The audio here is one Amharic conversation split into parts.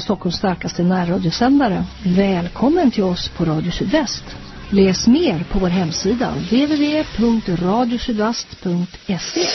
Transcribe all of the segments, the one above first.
Stockholms starkaste närradiosändare. Välkommen till oss på Radio Sydväst. Läs mer på vår hemsida www.radiosydvast.se.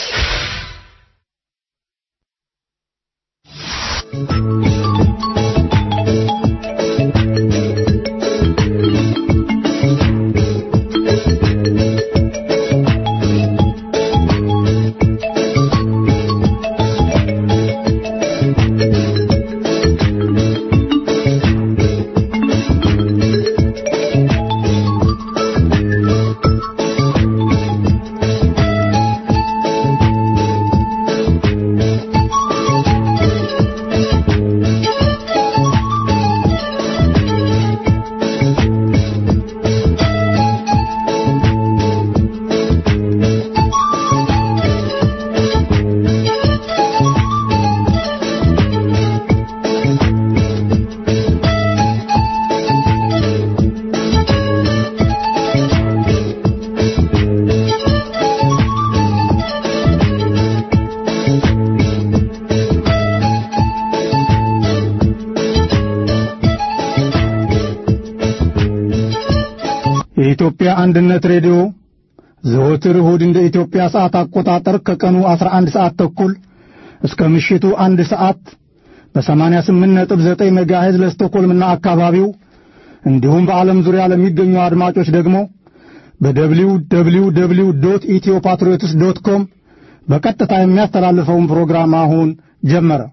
የኢትዮጵያ አንድነት ሬዲዮ ዘወትር እሁድ እንደ ኢትዮጵያ ሰዓት አቆጣጠር ከቀኑ 11 ሰዓት ተኩል እስከ ምሽቱ አንድ ሰዓት በ88.9 ሜጋሄዝ ለስቶኮልምና አካባቢው እንዲሁም በዓለም ዙሪያ ለሚገኙ አድማጮች ደግሞ በደብሊው ደብሊው ደብሊው ዶት ኢትዮ ፓትሪዮትስ ዶት ኮም በቀጥታ የሚያስተላልፈውን ፕሮግራም አሁን ጀመረ።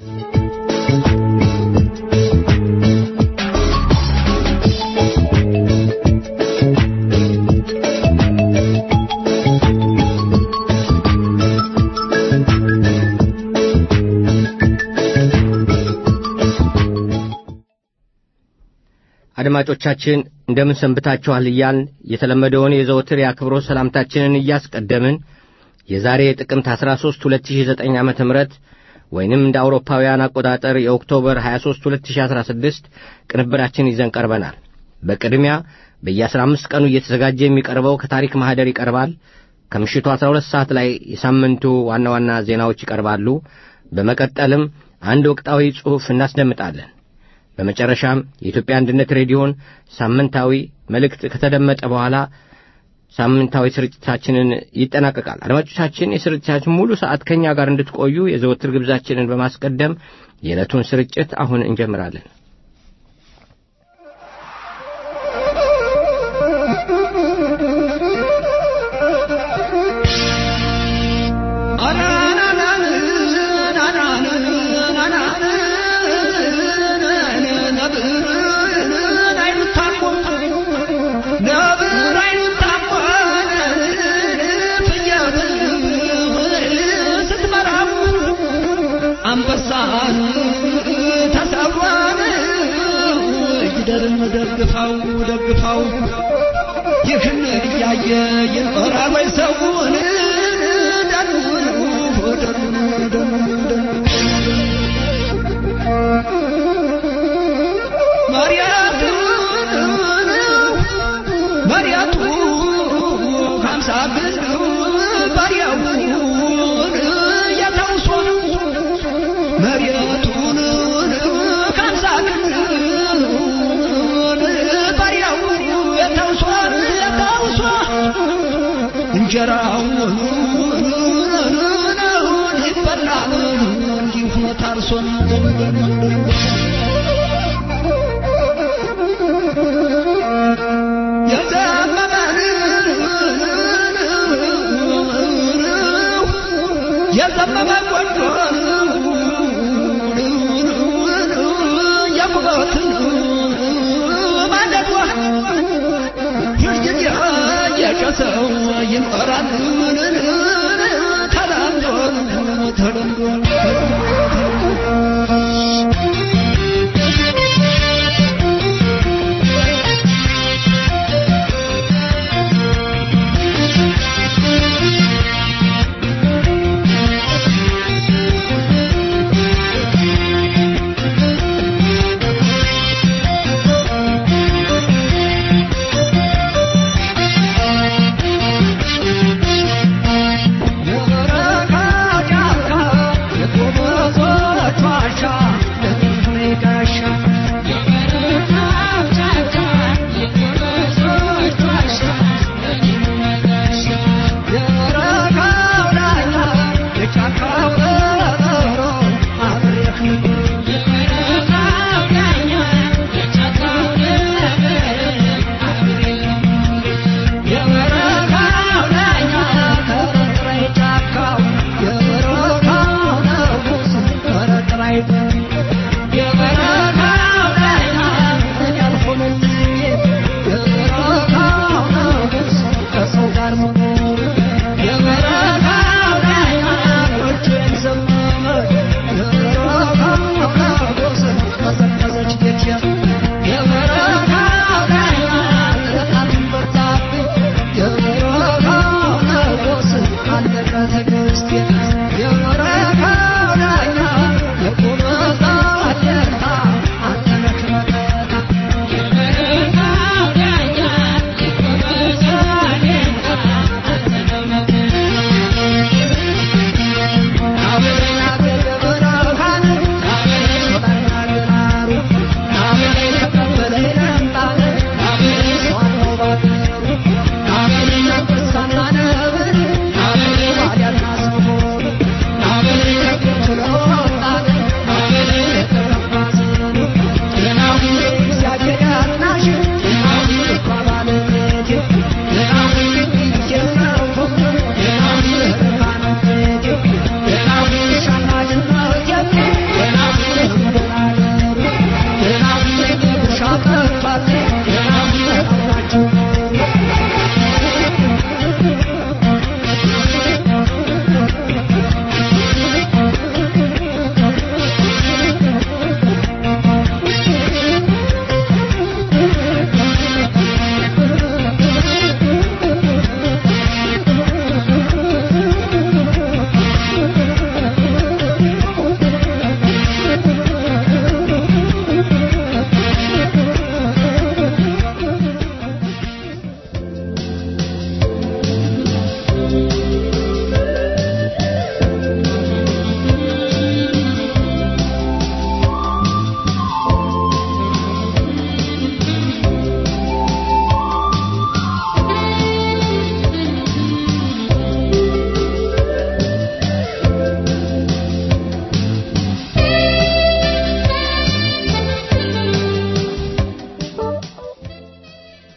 አድማጮቻችን እንደምን ሰንብታችኋል እያልን የተለመደውን የዘወትር የአክብሮት ሰላምታችንን እያስቀደምን የዛሬ ጥቅምት 13 2009 ዓ ም ወይንም እንደ አውሮፓውያን አቆጣጠር የኦክቶበር 23 2016 ቅንብራችን ይዘን ቀርበናል። በቅድሚያ በየ15 ቀኑ እየተዘጋጀ የሚቀርበው ከታሪክ ማኅደር ይቀርባል። ከምሽቱ 12 ሰዓት ላይ የሳምንቱ ዋና ዋና ዜናዎች ይቀርባሉ። በመቀጠልም አንድ ወቅታዊ ጽሑፍ እናስደምጣለን። በመጨረሻም የኢትዮጵያ አንድነት ሬዲዮን ሳምንታዊ መልእክት ከተደመጠ በኋላ ሳምንታዊ ስርጭታችንን ይጠናቀቃል። አድማጮቻችን የስርጭታችን ሙሉ ሰዓት ከእኛ ጋር እንድትቆዩ የዘወትር ግብዛችንን በማስቀደም የዕለቱን ስርጭት አሁን እንጀምራለን። አንበሳን ተሰብሯን ይደርም ደግፋው ደግፋው ይህን እያየ ይኖራል ወይ ሰውን ደኑን ደኑን ደኑን መሪያቱ ሀምሳ ግን ባሪያውን የተውሶ መሬቱን ካምሳ ግን ባሪያው የተውሶ የተውሶ እንጀራውን ይበላል እንዲሁ ታርሶን የዘመመ ቆንጆን የቁበትን ማለዷ ሁልጊዜ የጨሰው ይኖራል ተለምዶ ተለምዶ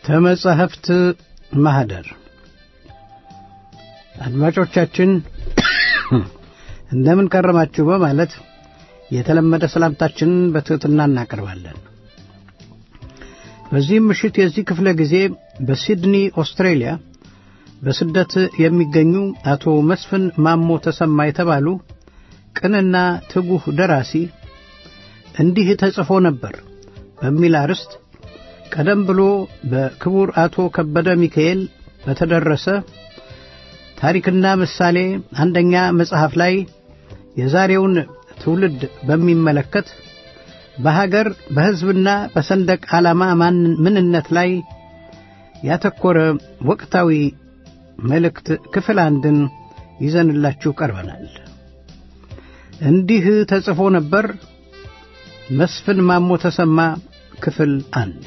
ተመጻሕፍት ማኅደር አድማጮቻችን እንደምን ከረማችሁ በማለት የተለመደ ሰላምታችንን በትሕትና እናቀርባለን። በዚህም ምሽት የዚህ ክፍለ ጊዜ በሲድኒ ኦስትሬሊያ በስደት የሚገኙ አቶ መስፍን ማሞ ተሰማ የተባሉ ቅንና ትጉህ ደራሲ እንዲህ ተጽፎ ነበር በሚል አርዕስት ቀደም ብሎ በክቡር አቶ ከበደ ሚካኤል በተደረሰ ታሪክና ምሳሌ አንደኛ መጽሐፍ ላይ የዛሬውን ትውልድ በሚመለከት በሀገር በሕዝብና በሰንደቅ ዓላማ ምንነት ላይ ያተኮረ ወቅታዊ መልእክት ክፍል አንድን ይዘንላችሁ ቀርበናል። እንዲህ ተጽፎ ነበር መስፍን ማሞ ተሰማ ክፍል አንድ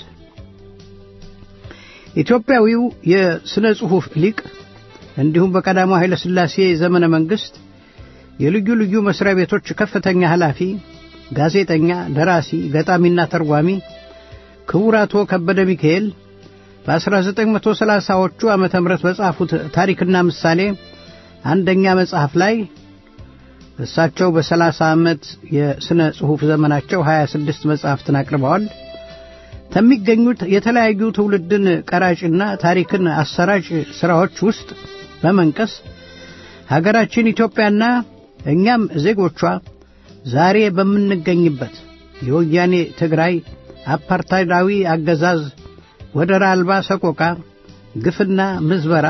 ኢትዮጵያዊው የሥነ ጽሑፍ ሊቅ እንዲሁም በቀዳማዊ ኃይለ ሥላሴ ዘመነ መንግሥት የልዩ ልዩ መሥሪያ ቤቶች ከፍተኛ ኃላፊ፣ ጋዜጠኛ፣ ደራሲ፣ ገጣሚና ተርጓሚ ክቡር አቶ ከበደ ሚካኤል በ1930ዎቹ ዓመተ ምህረት በጻፉት ታሪክና ምሳሌ አንደኛ መጽሐፍ ላይ እሳቸው በ30 ዓመት የሥነ ጽሑፍ ዘመናቸው 26 መጽሐፍትን አቅርበዋል። ከሚገኙት የተለያዩ ትውልድን ቀራጭና ታሪክን አሰራጭ ሥራዎች ውስጥ በመንቀስ ሀገራችን ኢትዮጵያና እኛም ዜጎቿ ዛሬ በምንገኝበት የወያኔ ትግራይ አፓርታይዳዊ አገዛዝ ወደር አልባ ሰቆቃ፣ ግፍና ምዝበራ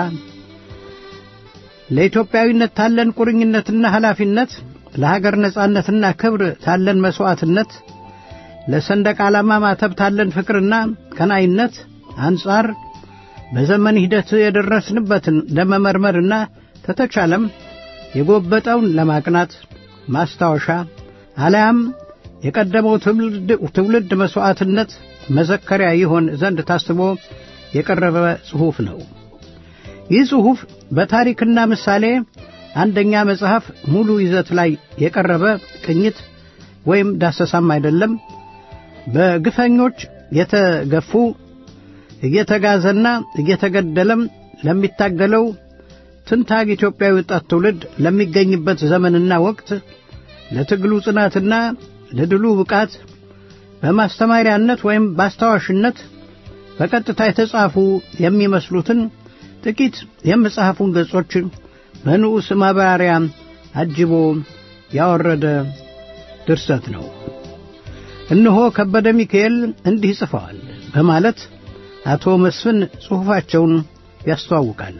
ለኢትዮጵያዊነት ታለን ቁርኝነትና ኃላፊነት፣ ለሀገር ነጻነትና ክብር ታለን መሥዋዕትነት፣ ለሰንደቅ ዓላማ ማተብ ታለን ፍቅርና ቀናይነት አንጻር በዘመን ሂደት የደረስንበትን ለመመርመርና ተተቻለም የጎበጠውን ለማቅናት ማስታወሻ አለያም የቀደመው ትውልድ መሥዋዕትነት መዘከሪያ ይሆን ዘንድ ታስቦ የቀረበ ጽሑፍ ነው። ይህ ጽሑፍ በታሪክና ምሳሌ አንደኛ መጽሐፍ ሙሉ ይዘት ላይ የቀረበ ቅኝት ወይም ዳሰሳም አይደለም። በግፈኞች የተገፉ እየተጋዘና እየተገደለም ለሚታገለው ትንታግ ኢትዮጵያዊ ወጣት ትውልድ ለሚገኝበት ዘመንና ወቅት ለትግሉ ጽናትና ለድሉ ብቃት በማስተማሪያነት ወይም በአስታዋሽነት በቀጥታ የተጻፉ የሚመስሉትን ጥቂት የመጽሐፉን ገጾች በንዑስ ማብራሪያ አጅቦ ያወረደ ድርሰት ነው። እነሆ ከበደ ሚካኤል እንዲህ ጽፈዋል በማለት አቶ መስፍን ጽሑፋቸውን ያስተዋውቃሉ።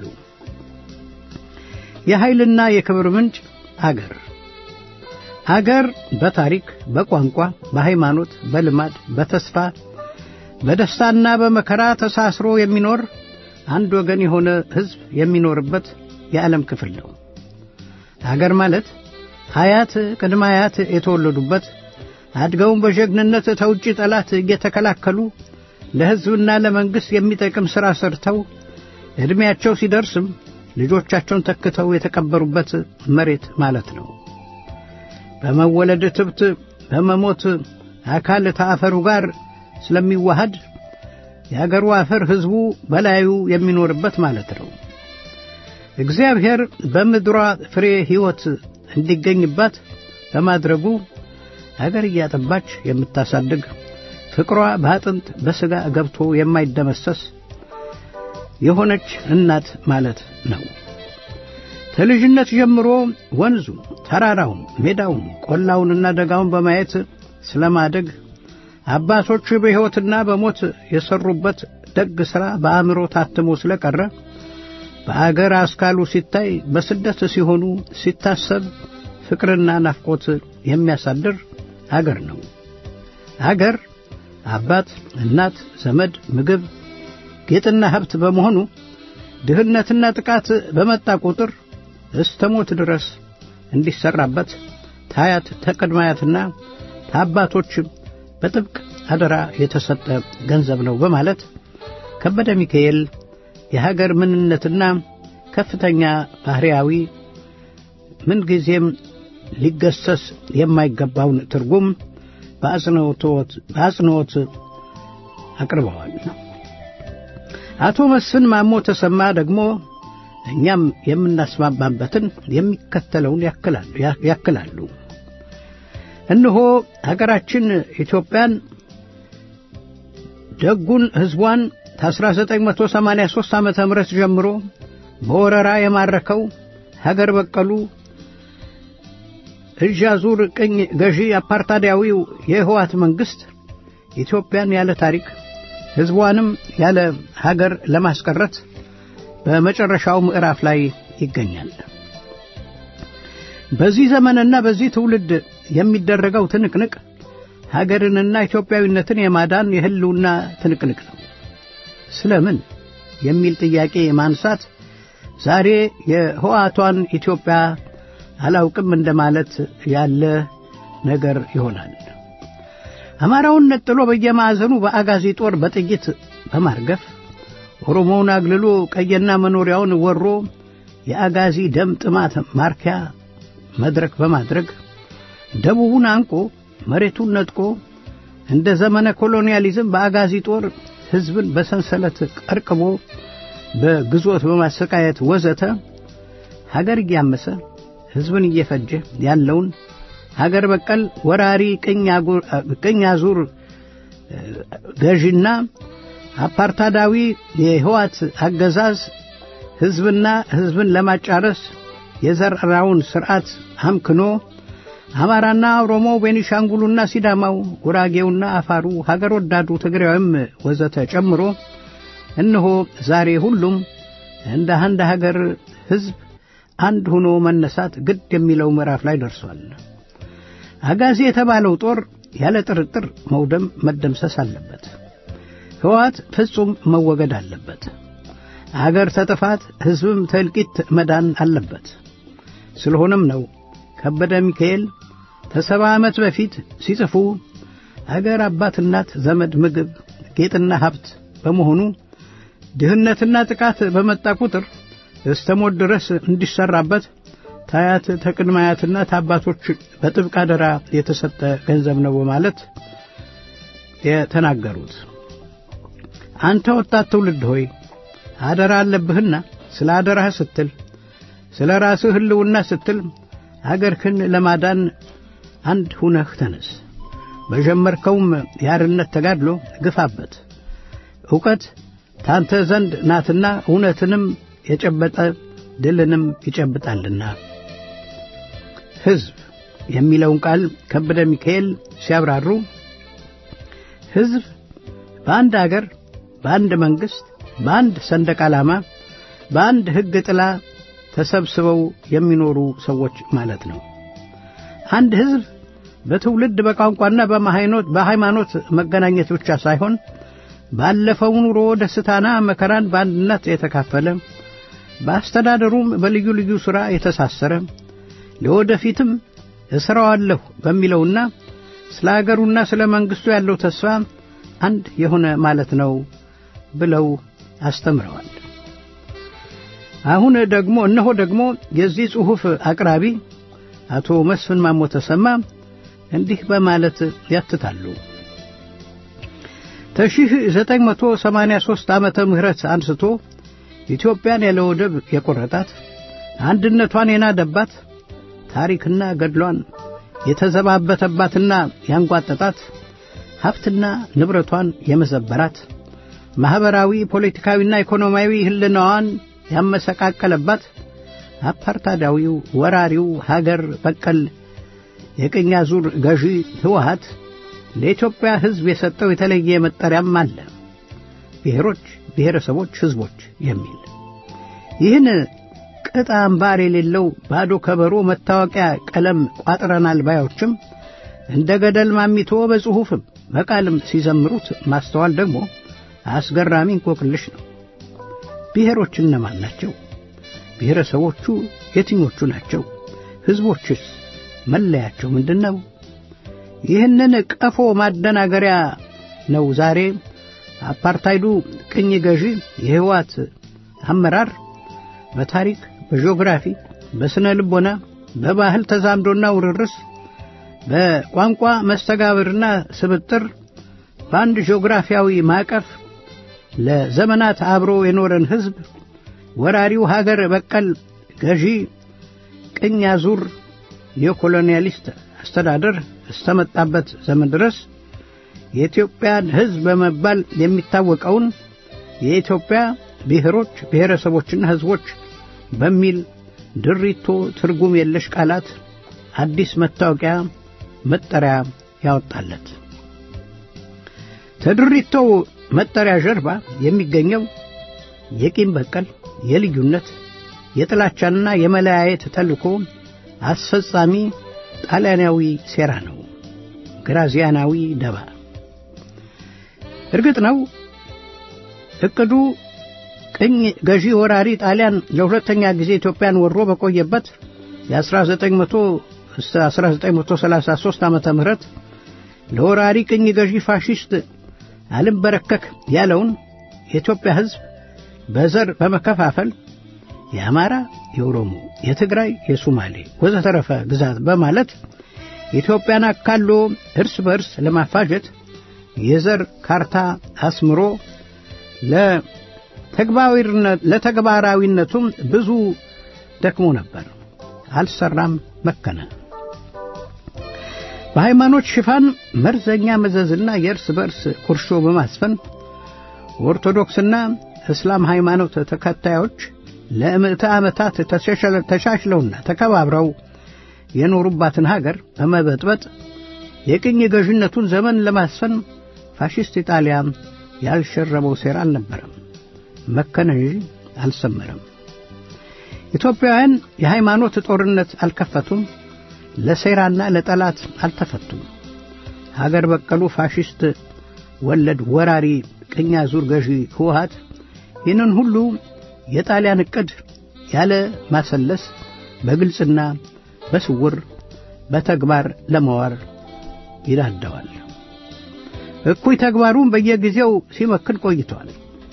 የኃይልና የክብር ምንጭ አገር አገር በታሪክ፣ በቋንቋ፣ በሃይማኖት፣ በልማድ፣ በተስፋ፣ በደስታና በመከራ ተሳስሮ የሚኖር አንድ ወገን የሆነ ሕዝብ የሚኖርበት የዓለም ክፍል ነው። አገር ማለት አያት ቅድመ አያት የተወለዱበት አድገውን በጀግንነት ተውጭ ጠላት እየተከላከሉ ለሕዝብና ለመንግሥት የሚጠቅም ሥራ ሰርተው ዕድሜያቸው ሲደርስም ልጆቻቸውን ተክተው የተቀበሩበት መሬት ማለት ነው። በመወለድ ትብት በመሞት አካል ከአፈሩ ጋር ስለሚዋሃድ የአገሩ አፈር ሕዝቡ በላዩ የሚኖርበት ማለት ነው። እግዚአብሔር በምድሯ ፍሬ ሕይወት እንዲገኝባት በማድረጉ አገር እያጠባች የምታሳድግ ፍቅሯ በአጥንት በሥጋ ገብቶ የማይደመሰስ የሆነች እናት ማለት ነው። ከልጅነት ጀምሮ ወንዙን፣ ተራራውን፣ ሜዳውን፣ ቆላውንና ደጋውን በማየት ስለማደግ አባቶች በሕይወትና በሞት የሠሩበት ደግ ሥራ በአእምሮ ታትሞ ስለቀረ በአገር አስካሉ ሲታይ በስደት ሲሆኑ ሲታሰብ ፍቅርና ናፍቆት የሚያሳድር አገር ነው። አገር አባት፣ እናት፣ ዘመድ፣ ምግብ፣ ጌጥና ሀብት በመሆኑ ድህነትና ጥቃት በመጣ ቁጥር እስተ ሞት ድረስ እንዲሰራበት ታያት ተቀድማያትና ታባቶች በጥብቅ አደራ የተሰጠ ገንዘብ ነው በማለት ከበደ ሚካኤል የሀገር ምንነትና ከፍተኛ ባህርያዊ ምንጊዜም ሊገሰስ የማይገባውን ትርጉም በአጽንዖት አቅርበዋል። አቶ መስፍን ማሞ ተሰማ ደግሞ እኛም የምናስማማበትን የሚከተለውን ያክላሉ። እነሆ ሀገራችን ኢትዮጵያን ደጉን ሕዝቧን ከ1983 ዓመተ ምህረት ጀምሮ በወረራ የማረከው ሀገር በቀሉ እጅ አዙር ቅኝ ገዢ አፓርታዳዊው የህዋት መንግሥት ኢትዮጵያን ያለ ታሪክ ሕዝቧንም ያለ ሀገር ለማስቀረት በመጨረሻው ምዕራፍ ላይ ይገኛል። በዚህ ዘመንና በዚህ ትውልድ የሚደረገው ትንቅንቅ ሀገርንና ኢትዮጵያዊነትን የማዳን የህልውና ትንቅንቅ ነው። ስለምን የሚል ጥያቄ ማንሳት ዛሬ የህዋቷን ኢትዮጵያ አላውቅም እንደማለት ያለ ነገር ይሆናል። አማራውን ነጥሎ በየማዕዘኑ በአጋዚ ጦር በጥይት በማርገፍ ኦሮሞውን አግልሎ ቀየና መኖሪያውን ወሮ የአጋዚ ደም ጥማት ማርኪያ መድረክ በማድረግ ደቡቡን አንቆ መሬቱን ነጥቆ እንደ ዘመነ ኮሎኒያሊዝም በአጋዚ ጦር ሕዝብን በሰንሰለት ቀርቅቦ በግዞት በማሰቃየት ወዘተ ሀገር እያመሰ ሕዝብን እየፈጀ ያለውን ሀገር በቀል ወራሪ ቅኝ አዙር ገዢና አፓርታዳዊ የህዋት አገዛዝ ሕዝብና ሕዝብን ለማጫረስ የዘራውን ሥርዓት አምክኖ አማራና ኦሮሞ፣ ቤኒሻንጉሉና ሲዳማው፣ ጉራጌውና አፋሩ፣ ሀገር ወዳዱ ትግራዊም ወዘተ ጨምሮ እነሆ ዛሬ ሁሉም እንደ አንድ ሀገር ሕዝብ አንድ ሆኖ መነሳት ግድ የሚለው ምዕራፍ ላይ ደርሷል። አጋዚ የተባለው ጦር ያለ ጥርጥር መውደም መደምሰስ አለበት። ሕወሓት ፍጹም መወገድ አለበት። አገር ተጥፋት ሕዝብም ተእልቂት መዳን አለበት። ስለሆነም ነው ከበደ ሚካኤል ከሰባ ዓመት በፊት ሲጽፉ አገር አባት፣ እናት፣ ዘመድ፣ ምግብ፣ ጌጥና ሀብት በመሆኑ ድህነትና ጥቃት በመጣ ቁጥር እስተ ሞት ድረስ እንዲሰራበት ታያት ተቅድመ አያትና ታባቶች በጥብቅ አደራ የተሰጠ ገንዘብ ነው በማለት የተናገሩት። አንተ ወጣት ትውልድ ሆይ አደራ አለብህና ስለ አደራህ ስትል ስለ ራስህ ሕልውና ስትል አገርህን ለማዳን አንድ ሁነህ ተነስ። በጀመርከውም የአርነት ተጋድሎ ግፋበት። ዕውቀት ታንተ ዘንድ ናትና እውነትንም የጨበጠ ድልንም ይጨብጣልና። ሕዝብ የሚለውን ቃል ከበደ ሚካኤል ሲያብራሩ ሕዝብ በአንድ አገር፣ በአንድ መንግሥት፣ በአንድ ሰንደቅ ዓላማ፣ በአንድ ሕግ ጥላ ተሰብስበው የሚኖሩ ሰዎች ማለት ነው። አንድ ሕዝብ በትውልድ በቋንቋና በሃይማኖት መገናኘት ብቻ ሳይሆን ባለፈው ኑሮ ደስታና መከራን በአንድነት የተካፈለ በአስተዳደሩም በልዩ ልዩ ሥራ የተሳሰረ ለወደፊትም እሠራዋለሁ በሚለውና ስለ አገሩና ስለ መንግሥቱ ያለው ተስፋ አንድ የሆነ ማለት ነው ብለው አስተምረዋል። አሁን ደግሞ እነሆ ደግሞ የዚህ ጽሑፍ አቅራቢ አቶ መስፍን ማሞ ተሰማ እንዲህ በማለት ያትታሉ። ከሺህ ዘጠኝ መቶ ሰማንያ ሦስት ዓመተ ምህረት አንስቶ ኢትዮጵያን ያለ ወደብ የቆረጣት አንድነቷን የናደባት ታሪክና ገድሏን የተዘባበተባትና ያንጓጠጣት ሀብትና ንብረቷን የመዘበራት ማኅበራዊ ፖለቲካዊና ኢኮኖሚያዊ ሕልናዋን ያመሰቃቀለባት አፓርታዳዊው ወራሪው ሀገር በቀል የቅኝ አዙር ገዢ ሕወሓት ለኢትዮጵያ ሕዝብ የሰጠው የተለየ መጠሪያም አለ። ብሔሮች፣ ብሔረሰቦች፣ ሕዝቦች የሚል ይህን ቅጥ አምባር የሌለው ባዶ ከበሮ መታወቂያ ቀለም ቋጥረናል ባዮችም እንደ ገደል ማሚቶ በጽሑፍም በቃልም ሲዘምሩት ማስተዋል ደግሞ አስገራሚ እንቆቅልሽ ነው። ብሔሮች እነማን ናቸው? ብሔረሰቦቹ የትኞቹ ናቸው? ሕዝቦችስ መለያቸው ምንድን ነው? ይህንን ቀፎ ማደናገሪያ ነው ዛሬ አፓርታይዱ ቅኝ ገዢ የሕወሓት አመራር በታሪክ፣ በጂኦግራፊ፣ በስነ ልቦና፣ በባህል ተዛምዶና ውርርስ፣ በቋንቋ መስተጋብርና ስብጥር በአንድ ጂኦግራፊያዊ ማዕቀፍ ለዘመናት አብሮ የኖረን ሕዝብ ወራሪው ሀገር በቀል ገዢ ቅኝ አዙር የኮሎኒያሊስት አስተዳደር እስተመጣበት ዘመን ድረስ የኢትዮጵያን ሕዝብ በመባል የሚታወቀውን የኢትዮጵያ ብሔሮች ብሔረሰቦችና ሕዝቦች በሚል ድሪቶ ትርጉም የለሽ ቃላት አዲስ መታወቂያ መጠሪያ ያወጣለት። ከድሪቶው መጠሪያ ጀርባ የሚገኘው የቂም በቀል፣ የልዩነት፣ የጥላቻና የመለያየት ተልእኮ አስፈጻሚ ጣሊያናዊ ሴራ ነው። ግራዚያናዊ ደባ። እርግጥ ነው እቅዱ ቅኝ ገዢ ወራሪ ጣሊያን ለሁለተኛ ጊዜ ኢትዮጵያን ወሮ በቆየበት የ1900 1933 ዓመተ ምህረት ለወራሪ ቅኝ ገዢ ፋሽስት አልንበረከክ ያለውን የኢትዮጵያ ሕዝብ በዘር በመከፋፈል የአማራ፣ የኦሮሞ፣ የትግራይ፣ የሶማሌ ወዘተረፈ ግዛት በማለት ኢትዮጵያን አካሎ እርስ በርስ ለማፋጀት የዘር ካርታ አስምሮ ለተግባራዊነቱም ብዙ ደክሞ ነበር። አልሰራም፣ መከነ። በሃይማኖት ሽፋን መርዘኛ መዘዝና የእርስ በርስ ቁርሾ በማስፈን ኦርቶዶክስና እስላም ሃይማኖት ተከታዮች ለምዕተ ዓመታት ተሻሽለውና ተከባብረው የኖሩባትን ሀገር በመበጥበጥ የቅኝ ገዥነቱን ዘመን ለማስፈን ፋሽስት ኢጣሊያ ያልሸረበው ሴራ አልነበረም። መከነ እንጂ አልሰመረም። ኢትዮጵያውያን የሃይማኖት ጦርነት አልከፈቱም። ለሴራና ለጠላት አልተፈቱም። ሀገር በቀሉ ፋሽስት ወለድ ወራሪ ቅኝ አዙር ገዢ ህወሓት ይህንን ሁሉ የጣሊያን ዕቅድ ያለ ማሰለስ በግልጽና በስውር በተግባር ለመዋር ይዳደዋል። እኩይ ተግባሩን በየጊዜው ሲመክን ቆይቷል።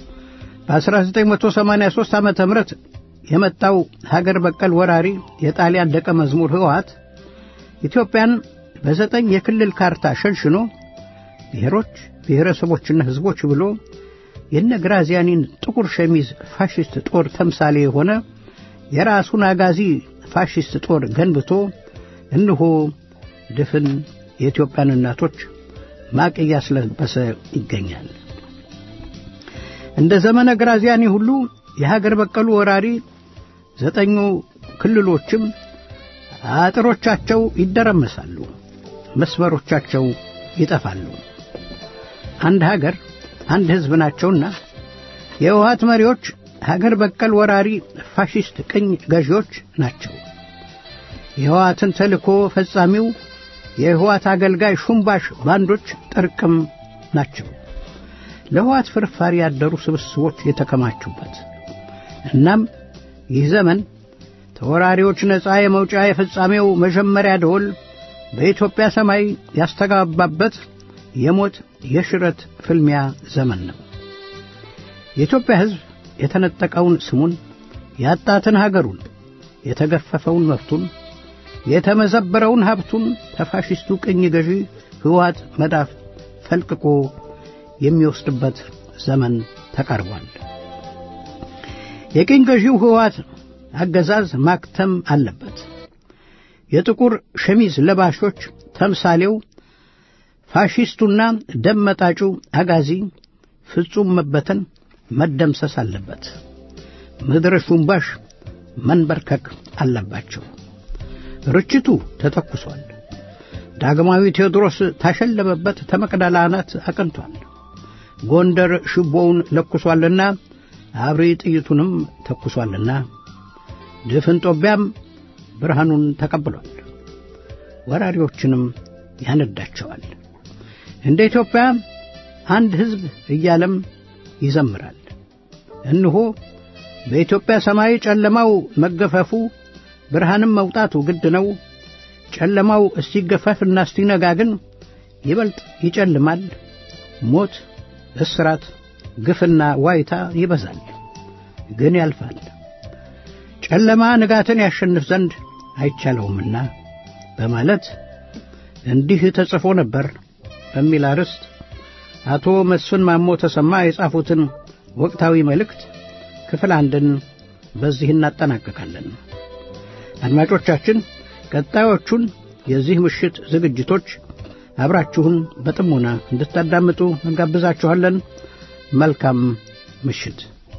በ1983 ዓመተ ምህረት የመጣው ሀገር በቀል ወራሪ የጣሊያን ደቀ መዝሙር ህወሓት ኢትዮጵያን በዘጠኝ የክልል ካርታ ሸንሽኖ ብሔሮች፣ ብሔረሰቦችና ህዝቦች ብሎ የነ ግራዚያኒን ጥቁር ሸሚዝ ፋሽስት ጦር ተምሳሌ የሆነ የራሱን አጋዚ ፋሽስት ጦር ገንብቶ እንሆ ድፍን የኢትዮጵያን እናቶች ማቅ እያስለበሰ ይገኛል። እንደ ዘመነ ግራዚያኒ ሁሉ የሀገር በቀሉ ወራሪ ዘጠኙ ክልሎችም አጥሮቻቸው ይደረመሳሉ፣ መስመሮቻቸው ይጠፋሉ። አንድ ሀገር አንድ ህዝብ ናቸውና የህወሓት መሪዎች ሀገር በቀል ወራሪ ፋሽስት ቅኝ ገዢዎች ናቸው። የህወሓትን ተልእኮ ፈጻሚው የህወሓት አገልጋይ ሹምባሽ ባንዶች ጥርቅም ናቸው። ለህወሓት ፍርፋሪ ያደሩ ስብስቦች የተከማቹበት እናም ይህ ዘመን ተወራሪዎች ነፃ የመውጫ የፍጻሜው መጀመሪያ ደወል በኢትዮጵያ ሰማይ ያስተጋባበት የሞት የሽረት ፍልሚያ ዘመን ነው። የኢትዮጵያ ሕዝብ የተነጠቀውን ስሙን፣ ያጣትን ሀገሩን፣ የተገፈፈውን መብቱን፣ የተመዘበረውን ሀብቱን ተፋሽስቱ ቅኝ ገዢ ህወሓት መዳፍ ፈልቅቆ የሚወስድበት ዘመን ተቃርቧል። የቅኝ ገዢው ህወሓት አገዛዝ ማክተም አለበት። የጥቁር ሸሚዝ ለባሾች ተምሳሌው ፋሺስቱና ደም መጣጩ አጋዚ ፍጹም መበተን መደምሰስ አለበት። ምድረ ሹምባሽ መንበርከክ አለባቸው። ርችቱ ተተኩሷል። ዳግማዊ ቴዎድሮስ ታሸለበበት ተመቅደላ አናት አቅንቷል። ጎንደር ሽቦውን ለኩሷልና አብሪ ጥይቱንም ተኩሷልና ድፍን ጦቢያም ብርሃኑን ተቀብሏል። ወራሪዎችንም ያነዳቸዋል። እንደ ኢትዮጵያ አንድ ሕዝብ እያለም ይዘምራል። እንሆ በኢትዮጵያ ሰማይ ጨለማው መገፈፉ ብርሃንም መውጣቱ ግድ ነው። ጨለማው እስቲገፈፍና እስቲነጋ ግን ይበልጥ ይጨልማል። ሞት፣ እስራት፣ ግፍና ዋይታ ይበዛል፣ ግን ያልፋል። ጨለማ ንጋትን ያሸንፍ ዘንድ አይቻለውምና በማለት እንዲህ ተጽፎ ነበር በሚል አርዕስት አቶ መስፍን ማሞ ተሰማ የጻፉትን ወቅታዊ መልእክት ክፍል አንድን በዚህ እናጠናቀቃለን። አድማጮቻችን ቀጣዮቹን የዚህ ምሽት ዝግጅቶች አብራችሁን በጥሞና እንድታዳምጡ እንጋብዛችኋለን። መልካም ምሽት።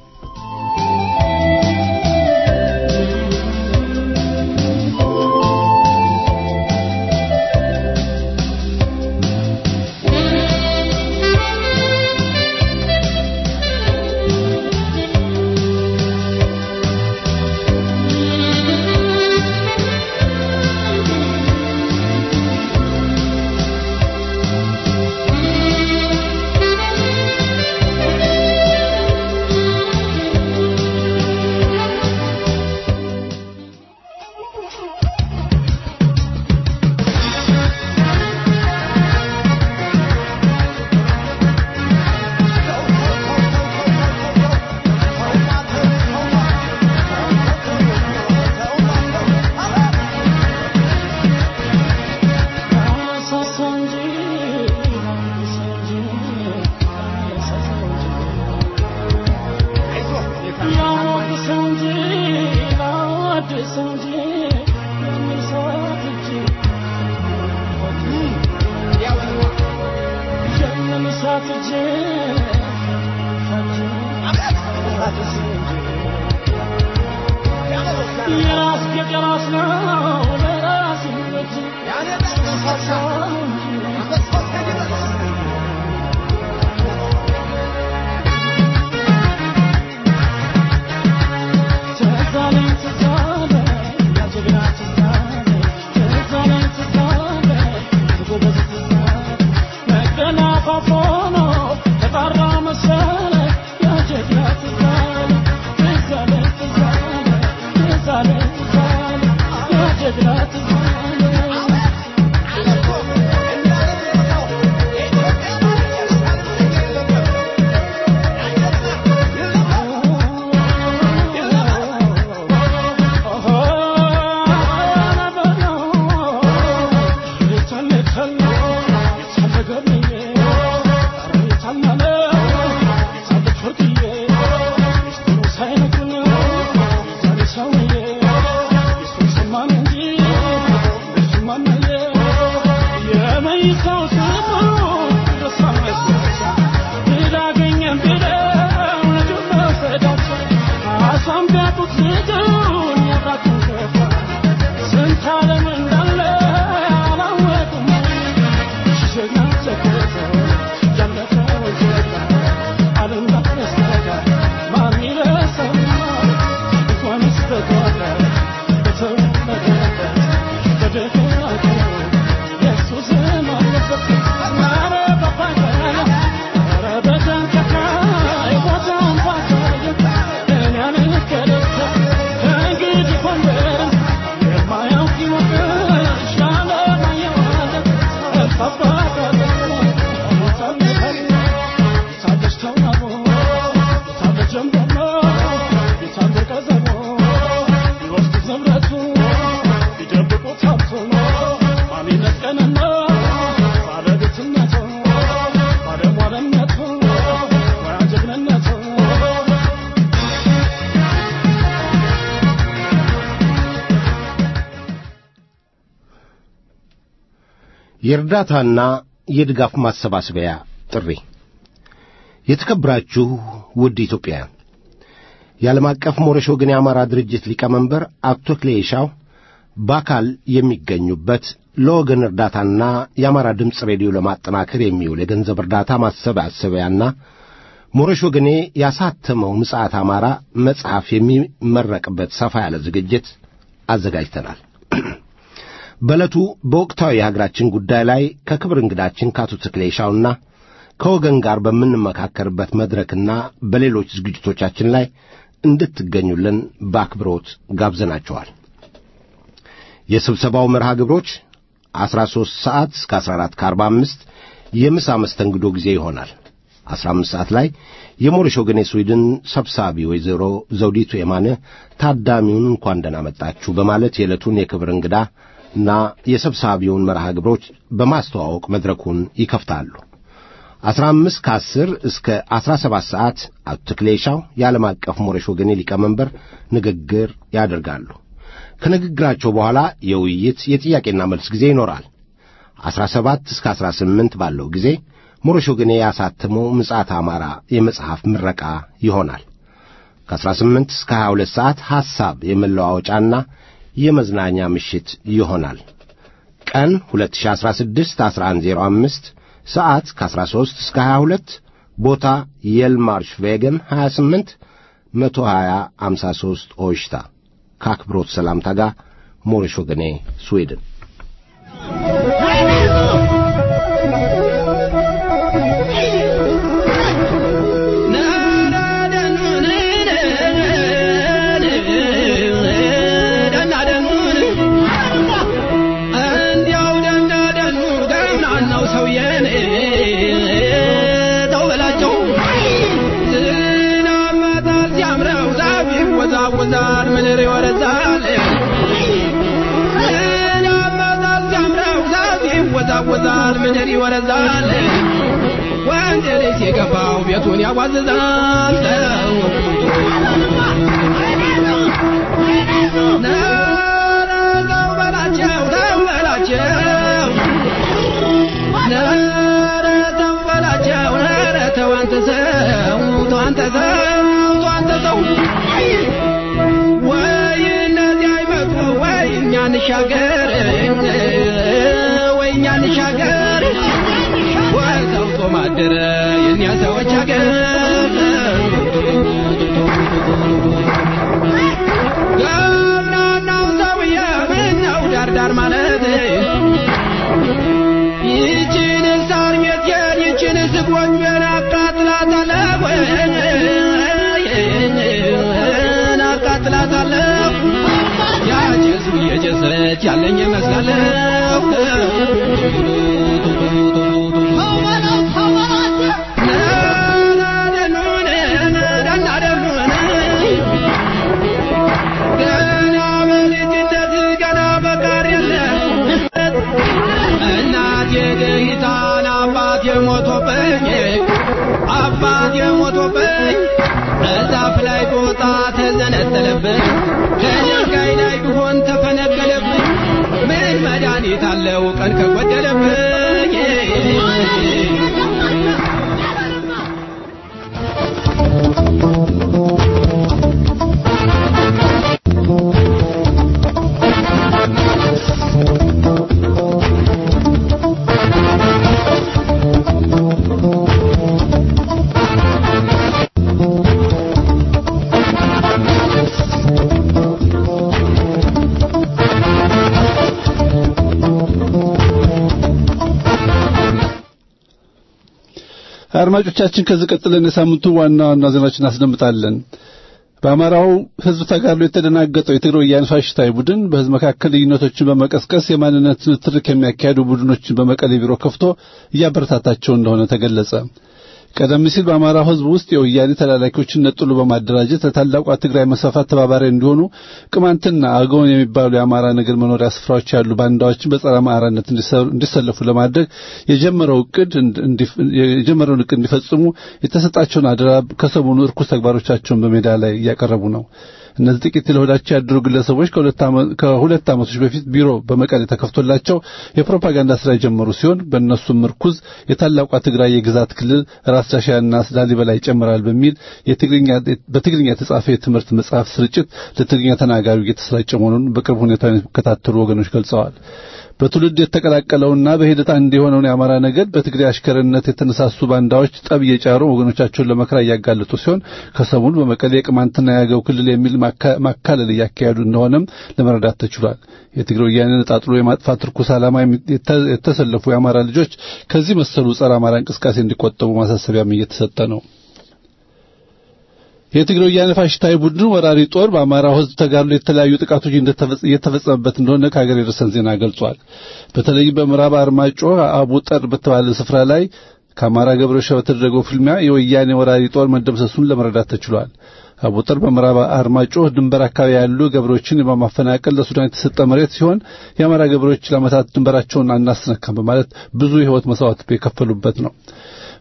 የእርዳታና የድጋፍ ማሰባሰቢያ ጥሪ። የተከበራችሁ ውድ ኢትዮጵያውያን፣ የዓለም አቀፍ ሞረሽ ወገን የአማራ ድርጅት ሊቀመንበር አቶ ክሌሻው በአካል የሚገኙበት ለወገን እርዳታና የአማራ ድምፅ ሬዲዮ ለማጠናከር የሚውል የገንዘብ እርዳታ ማሰባሰቢያና ሞረሽ ወገኔ ያሳተመው ምጽአት አማራ መጽሐፍ የሚመረቅበት ሰፋ ያለ ዝግጅት አዘጋጅተናል። በዕለቱ በወቅታዊ የሀገራችን ጉዳይ ላይ ከክብር እንግዳችን ከአቶ ተክሌሻውና ከወገን ጋር በምንመካከርበት መድረክና በሌሎች ዝግጅቶቻችን ላይ እንድትገኙልን በአክብሮት ጋብዘናቸዋል። የስብሰባው መርሃ ግብሮች 13 ሰዓት እስከ 14 ከ45 የምሳ መስተንግዶ ጊዜ ይሆናል። 15 ሰዓት ላይ የሞሪሽ ወገን የስዊድን ሰብሳቢ ወይዘሮ ዘውዲቱ የማነ ታዳሚውን እንኳን ደህና መጣችሁ በማለት የዕለቱን የክብር እንግዳ እና የሰብሳቢውን መርሃ ግብሮች በማስተዋወቅ መድረኩን ይከፍታሉ። 15 ከ10 እስከ 17 ሰዓት አቶ ተክሌሻው የዓለም አቀፍ ሞረሽ ወገኔ ሊቀመንበር ንግግር ያደርጋሉ። ከንግግራቸው በኋላ የውይይት የጥያቄና መልስ ጊዜ ይኖራል። 17 እስከ 18 ባለው ጊዜ ሞረሽ ወገኔ ያሳተመው ምጽአተ አማራ የመጽሐፍ ምረቃ ይሆናል። ከ18 እስከ 22 ሰዓት ሐሳብ የመለዋወጫና የመዝናኛ ምሽት ይሆናል። ቀን 2016 1105 ሰዓት ከ13 እስከ 22 ቦታ የልማርሽ ቬገን 28 120 53 ኦሽታ ከአክብሮት ሰላምታ ጋር ሞረሽ ወገኔ ስዊድን ይወዛወዛል ምድር ይወረዛል ያመዛል ሲያምረው ዛፍ ይወዛወዛል ምድር ይወረዛል ወንድ ልጅ የገባው ቤቱን ያዋዝዛል ተው በላቸው ተው በላቸው ኧረ ተው በላቸው ኧረ ተው አንተ ሰው ተው አንተ ሰው ተው አንተ ሰው ወይ እነዚህ አይመጡ ወይ እኛ እንሻገር ወይ እኛ እንሻገር ወይ ሰውቶ ማደረ የእኛ ሰዎች ሀገር ገብናናው ሰውዬ ምነው ዳርዳር ማለት ይችን ሳር ቤቴን ይችን ስጎጆን አቃጥላታለሁ አቃጥላታለሁ ያጨሱ እየጨሰች ያለኝ ይመስላለሁ ገና በልጅነት ገና በቃር የለት እናቴ ደሂታን አባቴ ሞቶብኝ አባቴ ሞቶብኝ በዛፍ ላይ ጦጣ ተዘነጠለብኝ ከድንጋይ ላይ ቢሆን ተፈነቀለብኝ ምን መድኃኒት አለው ቀን ከጎደለብኝ አድማጮቻችን ከዚህ ቀጥለን የሳምንቱ ዋና ዋና ዜናዎችን እናስደምጣለን። በአማራው ሕዝብ ተጋድሎ የተደናገጠው የትግራይ ወያነ ፋሽስታዊ ቡድን በሕዝብ መካከል ልዩነቶችን በመቀስቀስ የማንነት ንትርክ የሚያካሄዱ ቡድኖችን በመቀሌ ቢሮ ከፍቶ እያበረታታቸው እንደሆነ ተገለጸ። ቀደም ሲል በአማራው ሕዝብ ውስጥ የወያኔ ተላላኪዎችን ነጥሎ በማደራጀት ለታላቋ ትግራይ መስፋፋት ተባባሪ እንዲሆኑ ቅማንትና አገውን የሚባሉ የአማራ ነገድ መኖሪያ ስፍራዎች ያሉ ባንዳዎችን በጸረ አማራነት እንዲሰለፉ ለማድረግ የጀመረው እቅድ የጀመረውን እቅድ እንዲፈጽሙ የተሰጣቸውን አደራ ከሰሞኑ እርኩስ ተግባሮቻቸውን በሜዳ ላይ እያቀረቡ ነው። እነዚህ ጥቂት ለሆዳቸው ያደሩ ግለሰቦች ከሁለት ዓመቶች በፊት ቢሮ በመቀሌ ተከፍቶላቸው የፕሮፓጋንዳ ስራ የጀመሩ ሲሆን በእነሱም ምርኩዝ የታላቋ ትግራይ የግዛት ክልል ራስ ዳሽያና ላሊበላ ይጨምራል በሚል በትግርኛ የተጻፈ የትምህርት መጽሐፍ ስርጭት ለትግርኛ ተናጋሪው እየተሰራጨ መሆኑን በቅርብ ሁኔታ የሚከታተሉ ወገኖች ገልጸዋል። በትውልድ የተቀላቀለውና በሂደት አንድ የሆነውን የአማራ ነገድ በትግሬ አሽከርነት የተነሳሱ ባንዳዎች ጠብ እየጫሩ ወገኖቻቸውን ለመከራ እያጋለጡ ሲሆን ከሰሞኑ በመቀሌ የቅማንትና የአገው ክልል የሚል ማካለል እያካሄዱ እንደሆነም ለመረዳት ተችሏል። የትግሬ ወያኔ ነጣጥሎ የማጥፋት ርኩስ ዓላማ የተሰለፉ የአማራ ልጆች ከዚህ መሰሉ ጸረ አማራ እንቅስቃሴ እንዲቆጠቡ ማሳሰቢያም እየተሰጠ ነው። የትግራይ ወያነ ፋሽስታዊ ቡድን ወራሪ ጦር በአማራው ሕዝብ ተጋድሎ የተለያዩ ጥቃቶች እየተፈጸመበት እንደሆነ ከሀገር የደረሰን ዜና ገልጿል። በተለይም በምዕራብ አርማጮ አቡጠር በተባለ ስፍራ ላይ ከአማራ ገበሬዎች በተደረገው ፍልሚያ የወያኔ ወራሪ ጦር መደምሰሱን ለመረዳት ተችሏል። አቡጠር በምዕራብ አርማጮ ድንበር አካባቢ ያሉ ገበሬዎችን በማፈናቀል ለሱዳን የተሰጠ መሬት ሲሆን የአማራ ገበሬዎች ለዓመታት ድንበራቸውን አናስነካም በማለት ብዙ የሕይወት መስዋዕት የከፈሉበት ነው።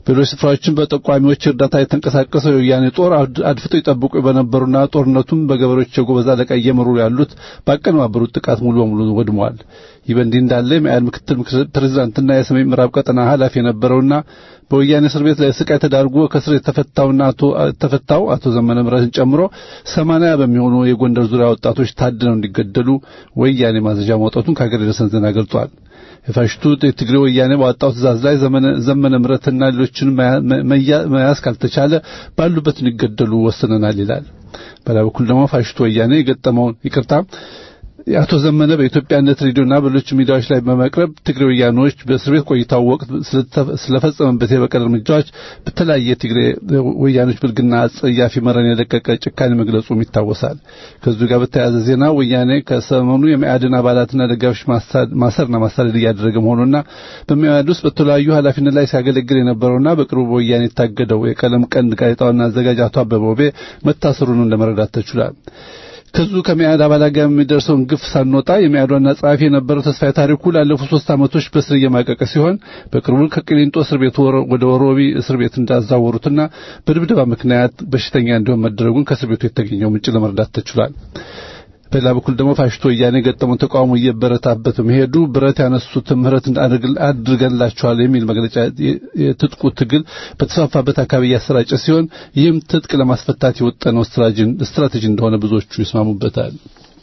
በሌሎች ስፍራዎችም በጠቋሚዎች እርዳታ የተንቀሳቀሰው የወያኔ ጦር አድፍጠው ይጠብቁ በነበሩና ጦርነቱም በገበሬዎች የጎበዝ አለቃ እየመሩ ያሉት ባቀነባበሩት ጥቃት ሙሉ በሙሉ ወድመዋል። ይህ በእንዲህ እንዳለ የመኢአድ ምክትል ፕሬዝዳንትና የሰሜን ምዕራብ ቀጠና ኃላፊ የነበረውና በወያኔ እስር ቤት ላይ ስቃይ ተዳርጎ ከስር የተፈታውና አቶ ተፈታው አቶ ዘመነ ምረትን ጨምሮ ሰማንያ በሚሆኑ የጎንደር ዙሪያ ወጣቶች ታድነው እንዲገደሉ ወያኔ ማዘዣ ማውጣቱን ከሀገር የደረሰን ዜና ገልጿል። የፋሽቱ የትግሬ ወያኔ ባወጣው ትእዛዝ ላይ ዘመነ ምረትና ሌሎችን መያዝ ካልተቻለ ባሉበት እንዲገደሉ ወስነናል ይላል። በሌላ በኩል ደግሞ ፋሽቱ ወያኔ የገጠመውን ይቅርታ የአቶ ዘመነ በኢትዮጵያነት ሬዲዮና በሌሎች ሚዲያዎች ላይ በመቅረብ ትግሬ ወያኖች በእስር ቤት ቆይታው ወቅት ስለፈጸመበት የበቀል እርምጃዎች በተለያየ ትግሬ ወያኖች ብልግና አጸያፊ መረን የለቀቀ ጭካኔ መግለጹም ይታወሳል። ከዚሁ ጋር በተያያዘ ዜና ወያኔ ከሰሞኑ የመኢአድን አባላትና ደጋፊዎች ማሰርና ማሳደድ እያደረገ መሆኑና በመኢአድ ውስጥ በተለያዩ ኃላፊነት ላይ ሲያገለግል የነበረውና በቅርቡ በወያኔ የታገደው የቀለም ቀንድ ጋዜጣዋና አዘጋጅ አቶ አበበ ውቤ መታሰሩን ለመረዳት ተችሏል። ከዙ ከመኢአድ አባላት ጋር የሚደርሰውን ግፍ ሳንወጣ የመኢአድ ዋና ጸሐፊ የነበረው ተስፋዬ ታሪኩ ላለፉት ሶስት ዓመቶች በእስር እየማቀቀ ሲሆን በቅርቡ ከቅሊንጦ እስር ቤት ወደ ወሮቢ እስር ቤት እንዳዛወሩትና በድብደባ ምክንያት በሽተኛ እንዲሆን መደረጉን ከእስር ቤቱ የተገኘው ምንጭ ለመረዳት ተችሏል። በሌላ በኩል ደግሞ ፋሽስቶ ወያኔ የገጠመውን ተቃውሞ እየበረታበት በመሄዱ ብረት ያነሱትን ምህረት አድርገንላቸዋል የሚል መግለጫ የትጥቁ ትግል በተስፋፋበት አካባቢ እያሰራጨ ሲሆን ይህም ትጥቅ ለማስፈታት የወጠነው ስትራቴጂ እንደሆነ ብዙዎቹ ይስማሙበታል።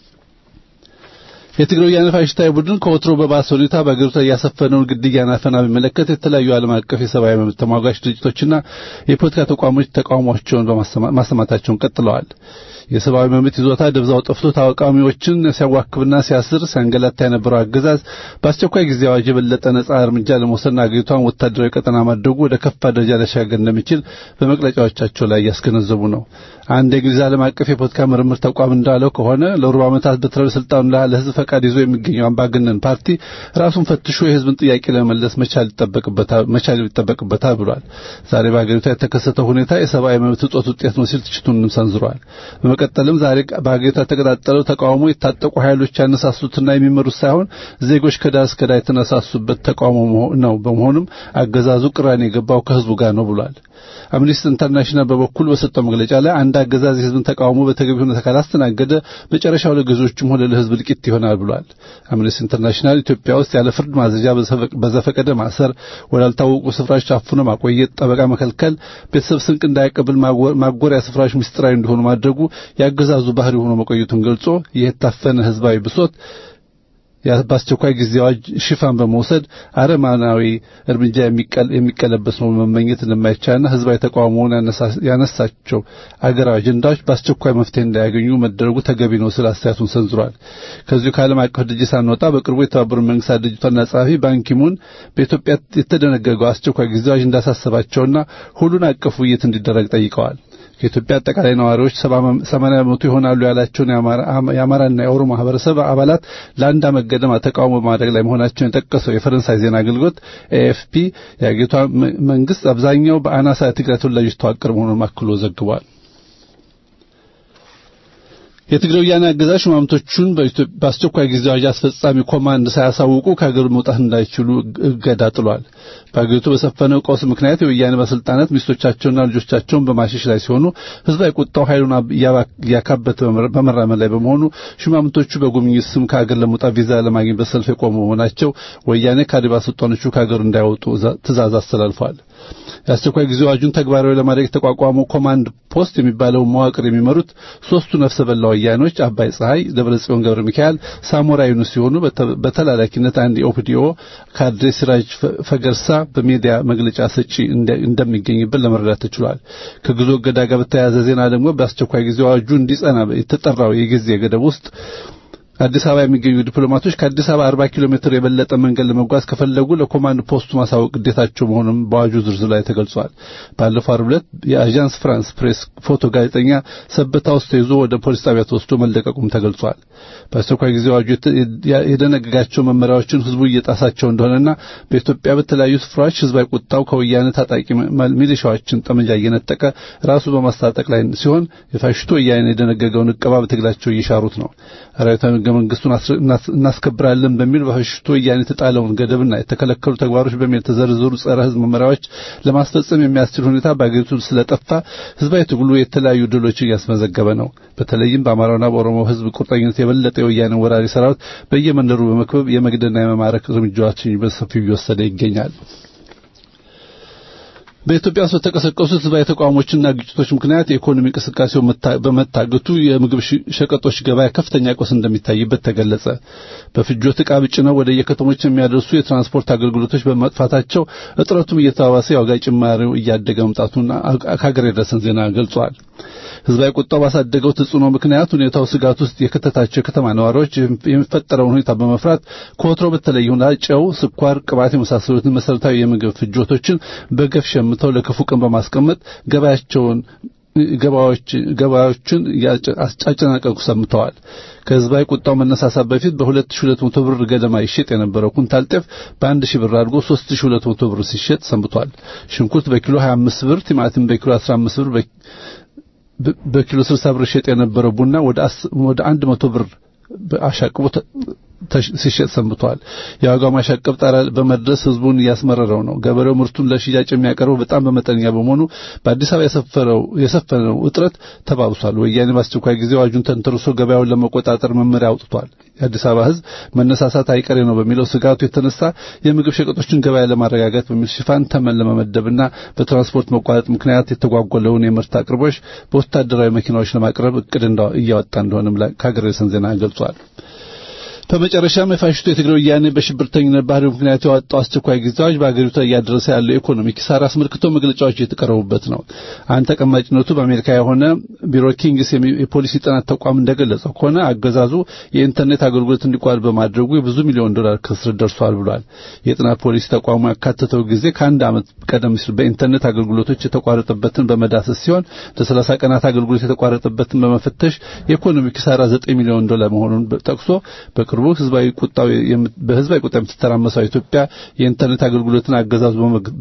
የትግራይ ወያነ ፋሽስታዊ ቡድን ከወትሮ በባሰ ሁኔታ በአገሪቱ ላይ ያሰፈነውን ግድያና አፈና በሚመለከት የተለያዩ ዓለም አቀፍ የሰብአዊ መብት ተሟጋች ድርጅቶችና የፖለቲካ ተቋሞች ተቃውሟቸውን ማሰማታቸውን ቀጥለዋል። የሰብአዊ መብት ይዞታ ደብዛው ጠፍቶ ተቃዋሚዎችን ሲያዋክብና ሲያስር ሲያንገላታ የነበረው አገዛዝ በአስቸኳይ ጊዜ አዋጅ የበለጠ ነጻ እርምጃ ለመውሰድና አገሪቷን ወታደራዊ ቀጠና ማድረጉ ወደ ከፋ ደረጃ ሊያሻገር እንደሚችል በመግለጫዎቻቸው ላይ እያስገነዘቡ ነው። አንድ የእንግሊዝ ዓለም አቀፍ የፖለቲካ ምርምር ተቋም እንዳለው ከሆነ ለሩብ ዓመታት በትረ ስልጣኑ ለህዝብ ፈቃድ ይዞ የሚገኘው አምባገነን ፓርቲ ራሱን ፈትሾ የህዝብን ጥያቄ ለመመለስ መቻል ይጠበቅበታል ብሏል። ዛሬ በአገሪቷ የተከሰተው ሁኔታ የሰብአዊ መብት እጦት ውጤት ነው ሲል ትችቱንም ሰንዝሯል። በመቀጠልም ዛሬ በአገሪቷ የተቀጣጠለው ተቃውሞ የታጠቁ ኃይሎች ያነሳሱትና የሚመሩት ሳይሆን ዜጎች ከዳር እስከ ዳር የተነሳሱበት ተቃውሞ ነው። በመሆኑም አገዛዙ ቅራኔ የገባው ከህዝቡ ጋር ነው ብሏል። አምኒስቲ ኢንተርናሽናል በበኩል በሰጠው መግለጫ ላይ አንድ አገዛዝ የህዝብን ተቃውሞ በተገቢ ሁኔታ ካላስተናገደ መጨረሻው ለገዢዎችም ሆነ ለህዝብ እልቂት ይሆናል ብሏል። አምኒስቲ ኢንተርናሽናል ኢትዮጵያ ውስጥ ያለ ፍርድ ማዘዣ በዘፈቀደ ማሰር፣ ወዳልታወቁ ስፍራዎች አፍኖ ማቆየት፣ ጠበቃ መከልከል፣ ቤተሰብ ስንቅ እንዳያቀብል ማጎሪያ ስፍራዎች ምስጢራዊ እንዲሆኑ ማድረጉ የአገዛዙ ባህሪ ሆኖ መቆየቱን ገልጾ ይህ የታፈነ ህዝባዊ ብሶት በአስቸኳይ ጊዜ አዋጅ ሽፋን በመውሰድ አረማናዊ እርምጃ የሚቀለበስ ነው መመኘት እንደማይቻልና ህዝባዊ ተቃውሞውን ያነሳቸው አገራዊ አጀንዳዎች በአስቸኳይ መፍትሄ እንዳያገኙ መደረጉ ተገቢ ነው ስለ አስተያየቱን ሰንዝሯል። ከዚሁ ከዓለም አቀፍ ድርጅት ሳንወጣ በቅርቡ የተባበሩት መንግስታት ድርጅት ዋና ጸሐፊ ባንኪሙን በኢትዮጵያ የተደነገገው አስቸኳይ ጊዜ አዋጅ እንዳሳሰባቸውና ሁሉን አቀፍ ውይይት እንዲደረግ ጠይቀዋል። ከኢትዮጵያ አጠቃላይ ነዋሪዎች 80 በመቶ ይሆናሉ ያላቸውን የአማራና የኦሮሞ ማህበረሰብ አባላት ለአንድ ዓመት ገደማ ተቃውሞ በማድረግ ላይ መሆናቸውን የጠቀሰው የፈረንሳይ ዜና አገልግሎት ኤኤፍፒ የአገሪቷ መንግስት አብዛኛው በአናሳ የትግራይ ተወላጆች ተዋቀረ መሆኑን አክሎ ዘግቧል። የትግራይ ወያኔ አገዛዝ ሹማምንቶቹን በአስቸኳይ ጊዜ አዋጅ አስፈጻሚ ኮማንድ ሳያሳውቁ ከሀገር መውጣት እንዳይችሉ እገዳ ጥሏል። በሀገሪቱ በሰፈነው ቀውስ ምክንያት የወያኔ ባለስልጣናት ሚስቶቻቸውና ልጆቻቸውን በማሸሽ ላይ ሲሆኑ ህዝባዊ ቁጣው ኃይሉን እያካበተ በመራመድ ላይ በመሆኑ ሹማምንቶቹ በጉብኝት ስም ከሀገር ለመውጣት ቪዛ ለማግኘት በሰልፍ የቆሙ መሆናቸው ወያኔ ከአዲባ ስልጣኖቹ ከሀገሩ እንዳይወጡ ትእዛዝ አስተላልፏል። የአስቸኳይ ጊዜ አዋጁን ተግባራዊ ለማድረግ የተቋቋመው ኮማንድ ፖስት የሚባለው መዋቅር የሚመሩት ሶስቱ ነፍሰ በላ ወያኖች አባይ ፀሐይ፣ ደብረጽዮን ገብረ ሚካኤል፣ ሳሞራ ዩኑስ ሲሆኑ በተላላኪነት አንድ የኦፒዲኦ ካድሬ ሲራጅ ፈገርሳ በሚዲያ መግለጫ ሰጪ እንደሚገኝበት ለመረዳት ተችሏል። ከጉዞ እገዳ ጋር በተያያዘ ዜና ደግሞ በአስቸኳይ ጊዜ አዋጁ እንዲጸና የተጠራው የጊዜ ገደብ ውስጥ አዲስ አበባ የሚገኙ ዲፕሎማቶች ከአዲስ አበባ 40 ኪሎ ሜትር የበለጠ መንገድ ለመጓዝ ከፈለጉ ለኮማንድ ፖስቱ ማሳወቅ ግዴታቸው መሆኑን በአዋጁ ዝርዝር ላይ ተገልጿል። ባለፈው ዓርብ ዕለት የአዣንስ ፍራንስ ፕሬስ ፎቶ ጋዜጠኛ ሰበታ ውስጥ ተይዞ ወደ ፖሊስ ጣቢያ ተወስዶ መለቀቁም ተገልጿል። በአስቸኳይ ጊዜ አዋጁ የደነገጋቸው መመሪያዎችን ህዝቡ እየጣሳቸው እንደሆነና በኢትዮጵያ በተለያዩ ስፍራዎች ህዝባዊ ቁጣው ከወያኔ ታጣቂ ሚሊሻዎችን ጠመንጃ እየነጠቀ ራሱ በማስታጠቅ ላይ ሲሆን የፋሽስቱ ወያኔ የደነገገውን እቀባ በትግላቸው እየሻሩት ነው። ራዊታዊ ህገ መንግስቱን እናስከብራለን በሚል በፋሽስቱ ወያኔ የተጣለውን ገደብና የተከለከሉ ተግባሮች በሚል የተዘረዘሩ ጸረ ህዝብ መመሪያዎች ለማስፈጸም የሚያስችል ሁኔታ በአገሪቱ ስለጠፋ ህዝባዊ ትግሉ የተለያዩ ድሎች እያስመዘገበ ነው። በተለይም በአማራውና በኦሮሞ ህዝብ ቁርጠኝነት የበለጠ የወያኔ ወራሪ ሰራዊት በየመንደሩ በመክበብ የመግደልና የመማረክ እርምጃዎችን በሰፊው እየወሰደ ይገኛል። በኢትዮጵያ ውስጥ በተቀሰቀሱት ህዝባዊ ተቃውሞችና ግጭቶች ምክንያት የኢኮኖሚ እንቅስቃሴው በመታገቱ የምግብ ሸቀጦች ገበያ ከፍተኛ ቀውስ እንደሚታይበት ተገለጸ። በፍጆት ዕቃ ጭነው ወደ የከተሞች የሚያደርሱ የትራንስፖርት አገልግሎቶች በመጥፋታቸው እጥረቱም እየተባባሰ የዋጋ ጭማሪው እያደገ መምጣቱን ከሀገር የደረሰን ዜና ገልጿል። ህዝባዊ ቁጣው ባሳደገው ተጽዕኖ ምክንያት ሁኔታው ስጋት ውስጥ የከተታቸው የከተማ ነዋሪዎች የሚፈጠረውን ሁኔታ በመፍራት ከወትሮ በተለየ ሁኔታ ጨው፣ ስኳር፣ ቅባት የመሳሰሉትን መሰረታዊ የምግብ ፍጆቶችን በገፍ ሸምተው ለክፉ ቀን በማስቀመጥ ገበያቸውን ገበያዎችን አጨናቀቁ ሰምተዋል። ከህዝባዊ ቁጣው መነሳሳት በፊት በ2200 ብር ገደማ ይሸጥ የነበረው ኩንታል ጤፍ በአንድ ሺህ ብር አድርጎ 3200 ብር ሲሸጥ ሰንብቷል። ሽንኩርት በኪሎ 25 ብር፣ ቲማቲም በኪሎ 15 ብር በኪሎ 60 ብር ሸጥ የነበረው ቡና ወደ ወደ 100 ብር አሻቅቦ ሲሸጥ ሰንብቷል። የዋጋው ማሻቀብ ጣራ በመድረስ ህዝቡን እያስመረረው ነው። ገበሬው ምርቱን ለሽያጭ የሚያቀርበው በጣም በመጠነኛ በመሆኑ በአዲስ አበባ የሰፈረው የሰፈነው እጥረት ተባብሷል። ወያኔ በአስቸኳይ ጊዜ አዋጁን ተንተርሶ ገበያውን ለመቆጣጠር መመሪያ አውጥቷል። የአዲስ አበባ ህዝብ መነሳሳት አይቀሬ ነው በሚለው ስጋቱ የተነሳ የምግብ ሸቀጦችን ገበያ ለማረጋጋት በሚል ሽፋን ተመን ለመመደብና በትራንስፖርት መቋረጥ ምክንያት የተጓጎለውን የምርት አቅርቦች በወታደራዊ መኪናዎች ለማቅረብ እቅድ እያወጣ እንደሆነም ከሀገር የሰን ዜና ገልጿል። በመጨረሻም የፋሽስቱ የትግራይ ወያኔ በሽብርተኝነት ባህሪው ምክንያት ያወጣው አስቸኳይ ጊዜ አዋጅ በአገሪቱ እያደረሰ ያለው የኢኮኖሚ ኪሳራ አስመልክቶ መግለጫዎች እየተቀረቡበት ነው። አንድ ተቀማጭነቱ በአሜሪካ የሆነ ቢሮ ኪንግስ የፖሊሲ ጥናት ተቋም እንደገለጸው ከሆነ አገዛዙ የኢንተርኔት አገልግሎት እንዲቋረጥ በማድረጉ የብዙ ሚሊዮን ዶላር ክስር ደርሷል ብሏል። የጥናት ፖሊሲ ተቋሙ ያካተተው ጊዜ ከአንድ ዓመት ቀደም ሲል በኢንተርኔት አገልግሎቶች የተቋረጠበትን በመዳሰስ ሲሆን ለሰላሳ ቀናት አገልግሎት የተቋረጠበትን በመፈተሽ የኢኮኖሚ ኪሳራ ዘጠኝ ሚሊዮን ዶላር መሆኑን ጠቅሶ በቅርቡ ህዝባዊ ቁጣው በህዝባዊ ቁጣ የምትተራመሰው ኢትዮጵያ የኢንተርኔት አገልግሎትን አገዛዙ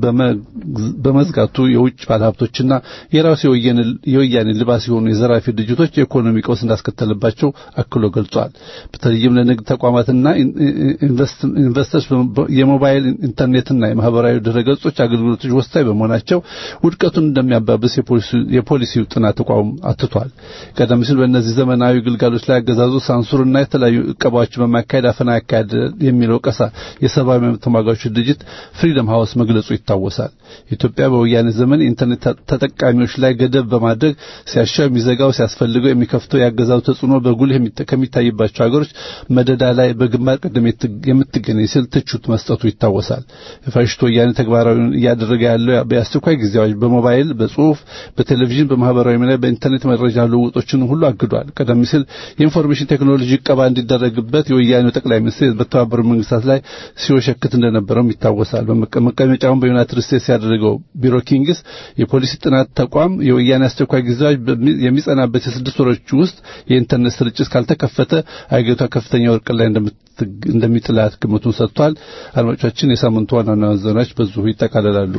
በመዝጋቱ የውጭ ባለሀብቶችና የራሱ የወያኔ ልባስ የሆኑ የዘራፊ ድርጅቶች የኢኮኖሚ ቀውስ እንዳስከተለባቸው አክሎ ገልጿል። በተለይም ለንግድ ተቋማትና ኢንቨስተርስ የሞባይል ኢንተርኔትና የማህበራዊ ድረገጾች አገልግሎቶች ወሳኝ በመሆናቸው ውድቀቱን እንደሚያባብስ የፖሊሲው ጥናት ተቋም አትቷል። ቀደም ሲል በእነዚህ ዘመናዊ ግልጋሎች ላይ አገዛዙ ሳንሱርና የተለያዩ እቀባዎች በማካሄድ አፈና ያካሄድ የሚለው ቀሳ የሰብአዊ መብት ተሟጋቾች ድርጅት ፍሪደም ሃውስ መግለጹ ይታወሳል። ኢትዮጵያ በወያኔ ዘመን የኢንተርኔት ተጠቃሚዎች ላይ ገደብ በማድረግ ሲያሻው የሚዘጋው ሲያስፈልገው የሚከፍተው ያገዛዙ ተጽዕኖ በጉልህ ከሚታይባቸው ሀገሮች መደዳ ላይ በግንባር ቀደም የምትገኝ ሲል ትችት መስጠቱ ይታወሳል። የፋሽስቱ ወያኔ ተግባራዊ እያደረገ ያለው የአስቸኳይ ጊዜ አዋጅ በሞባይል፣ በጽሁፍ፣ በቴሌቪዥን፣ በማህበራዊ ሚዲያ፣ በኢንተርኔት መረጃ ልውውጦችን ሁሉ አግዷል። ቀደም ሲል የኢንፎርሜሽን ቴክኖሎጂ ቀባ እንዲደረግበት የወያኔው ጠቅላይ ሚኒስትር በተባበሩት መንግስታት ላይ ሲወሸክት እንደነበረውም ይታወሳል። መቀመጫውን በዩናይትድ ስቴትስ ያደረገው ቢሮ ኪንግስ የፖሊሲ ጥናት ተቋም የወያኔ አስቸኳይ ጊዜ አዋጅ የሚጸናበት የስድስት ወሮች ውስጥ የኢንተርኔት ስርጭት ካልተከፈተ አገሪቷ ከፍተኛ ወርቅ ላይ እንደሚጥላት ግምቱን ሰጥቷል። አድማጮቻችን፣ የሳምንቱ ዋና ዋና ዜናዎች በዚሁ ይጠቃለላሉ።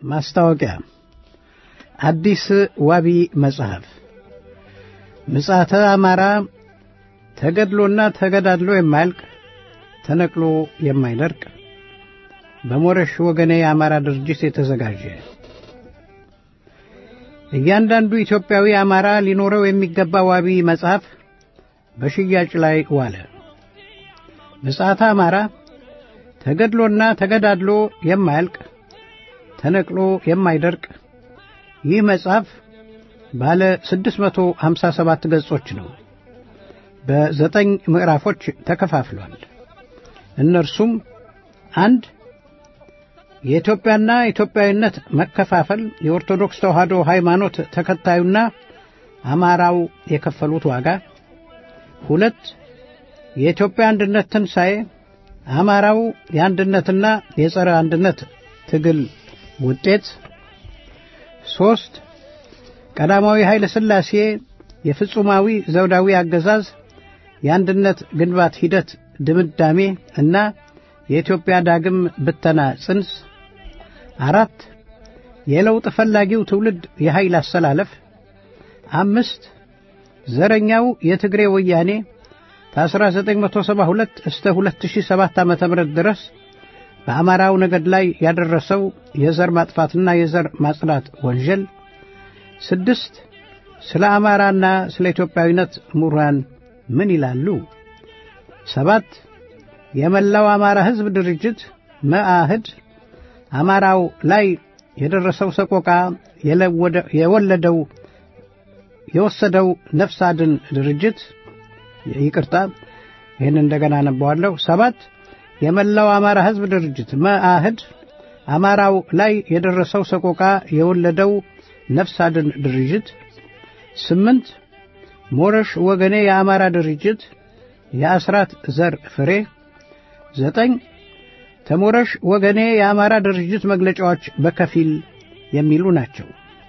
ማስታወቂያ አዲስ ዋቢ መጽሐፍ ምጽአተ አማራ ተገድሎና ተገዳድሎ የማያልቅ ተነቅሎ የማይደርቅ በሞረሽ ወገኔ የአማራ ድርጅት የተዘጋጀ እያንዳንዱ ኢትዮጵያዊ አማራ ሊኖረው የሚገባ ዋቢ መጽሐፍ በሽያጭ ላይ ዋለ። ምጽአተ አማራ ተገድሎና ተገዳድሎ የማያልቅ ተነቅሎ የማይደርቅ ይህ መጽሐፍ ባለ 657 ገጾች ነው። በዘጠኝ ምዕራፎች ተከፋፍሏል። እነርሱም አንድ የኢትዮጵያና ኢትዮጵያዊነት መከፋፈል የኦርቶዶክስ ተዋሕዶ ሃይማኖት ተከታዩና አማራው የከፈሉት ዋጋ፣ ሁለት የኢትዮጵያ አንድነት ትንሣኤ አማራው የአንድነትና የጸረ አንድነት ትግል ውጤት፣ ሦስት ቀዳማዊ ኃይለ ሥላሴ የፍጹማዊ ዘውዳዊ አገዛዝ የአንድነት ግንባት ሂደት ድምዳሜ እና የኢትዮጵያ ዳግም ብተና ጽንስ፣ አራት የለውጥ ፈላጊው ትውልድ የኃይል አሰላለፍ፣ አምስት ዘረኛው የትግሬ ወያኔ ከ1972 እስከ 2007 ዓ.ም ድረስ በአማራው ነገድ ላይ ያደረሰው የዘር ማጥፋትና የዘር ማጽዳት ወንጀል፣ ስድስት ስለ አማራና ስለ ኢትዮጵያዊነት ምሁራን ምን ይላሉ? ሰባት የመላው አማራ ሕዝብ ድርጅት መአህድ አማራው ላይ የደረሰው ሰቆቃ የወለደው የወሰደው ነፍስ አድን ድርጅት ይቅርታ፣ ይህን እንደገና አነበዋለሁ። ሰባት የመላው አማራ ሕዝብ ድርጅት መአህድ አማራው ላይ የደረሰው ሰቆቃ የወለደው ነፍስ አድን ድርጅት ስምንት ሞረሽ ወገኔ የአማራ ድርጅት የአስራት ዘር ፍሬ ዘጠኝ ተሞረሽ ወገኔ የአማራ ድርጅት መግለጫዎች በከፊል የሚሉ ናቸው።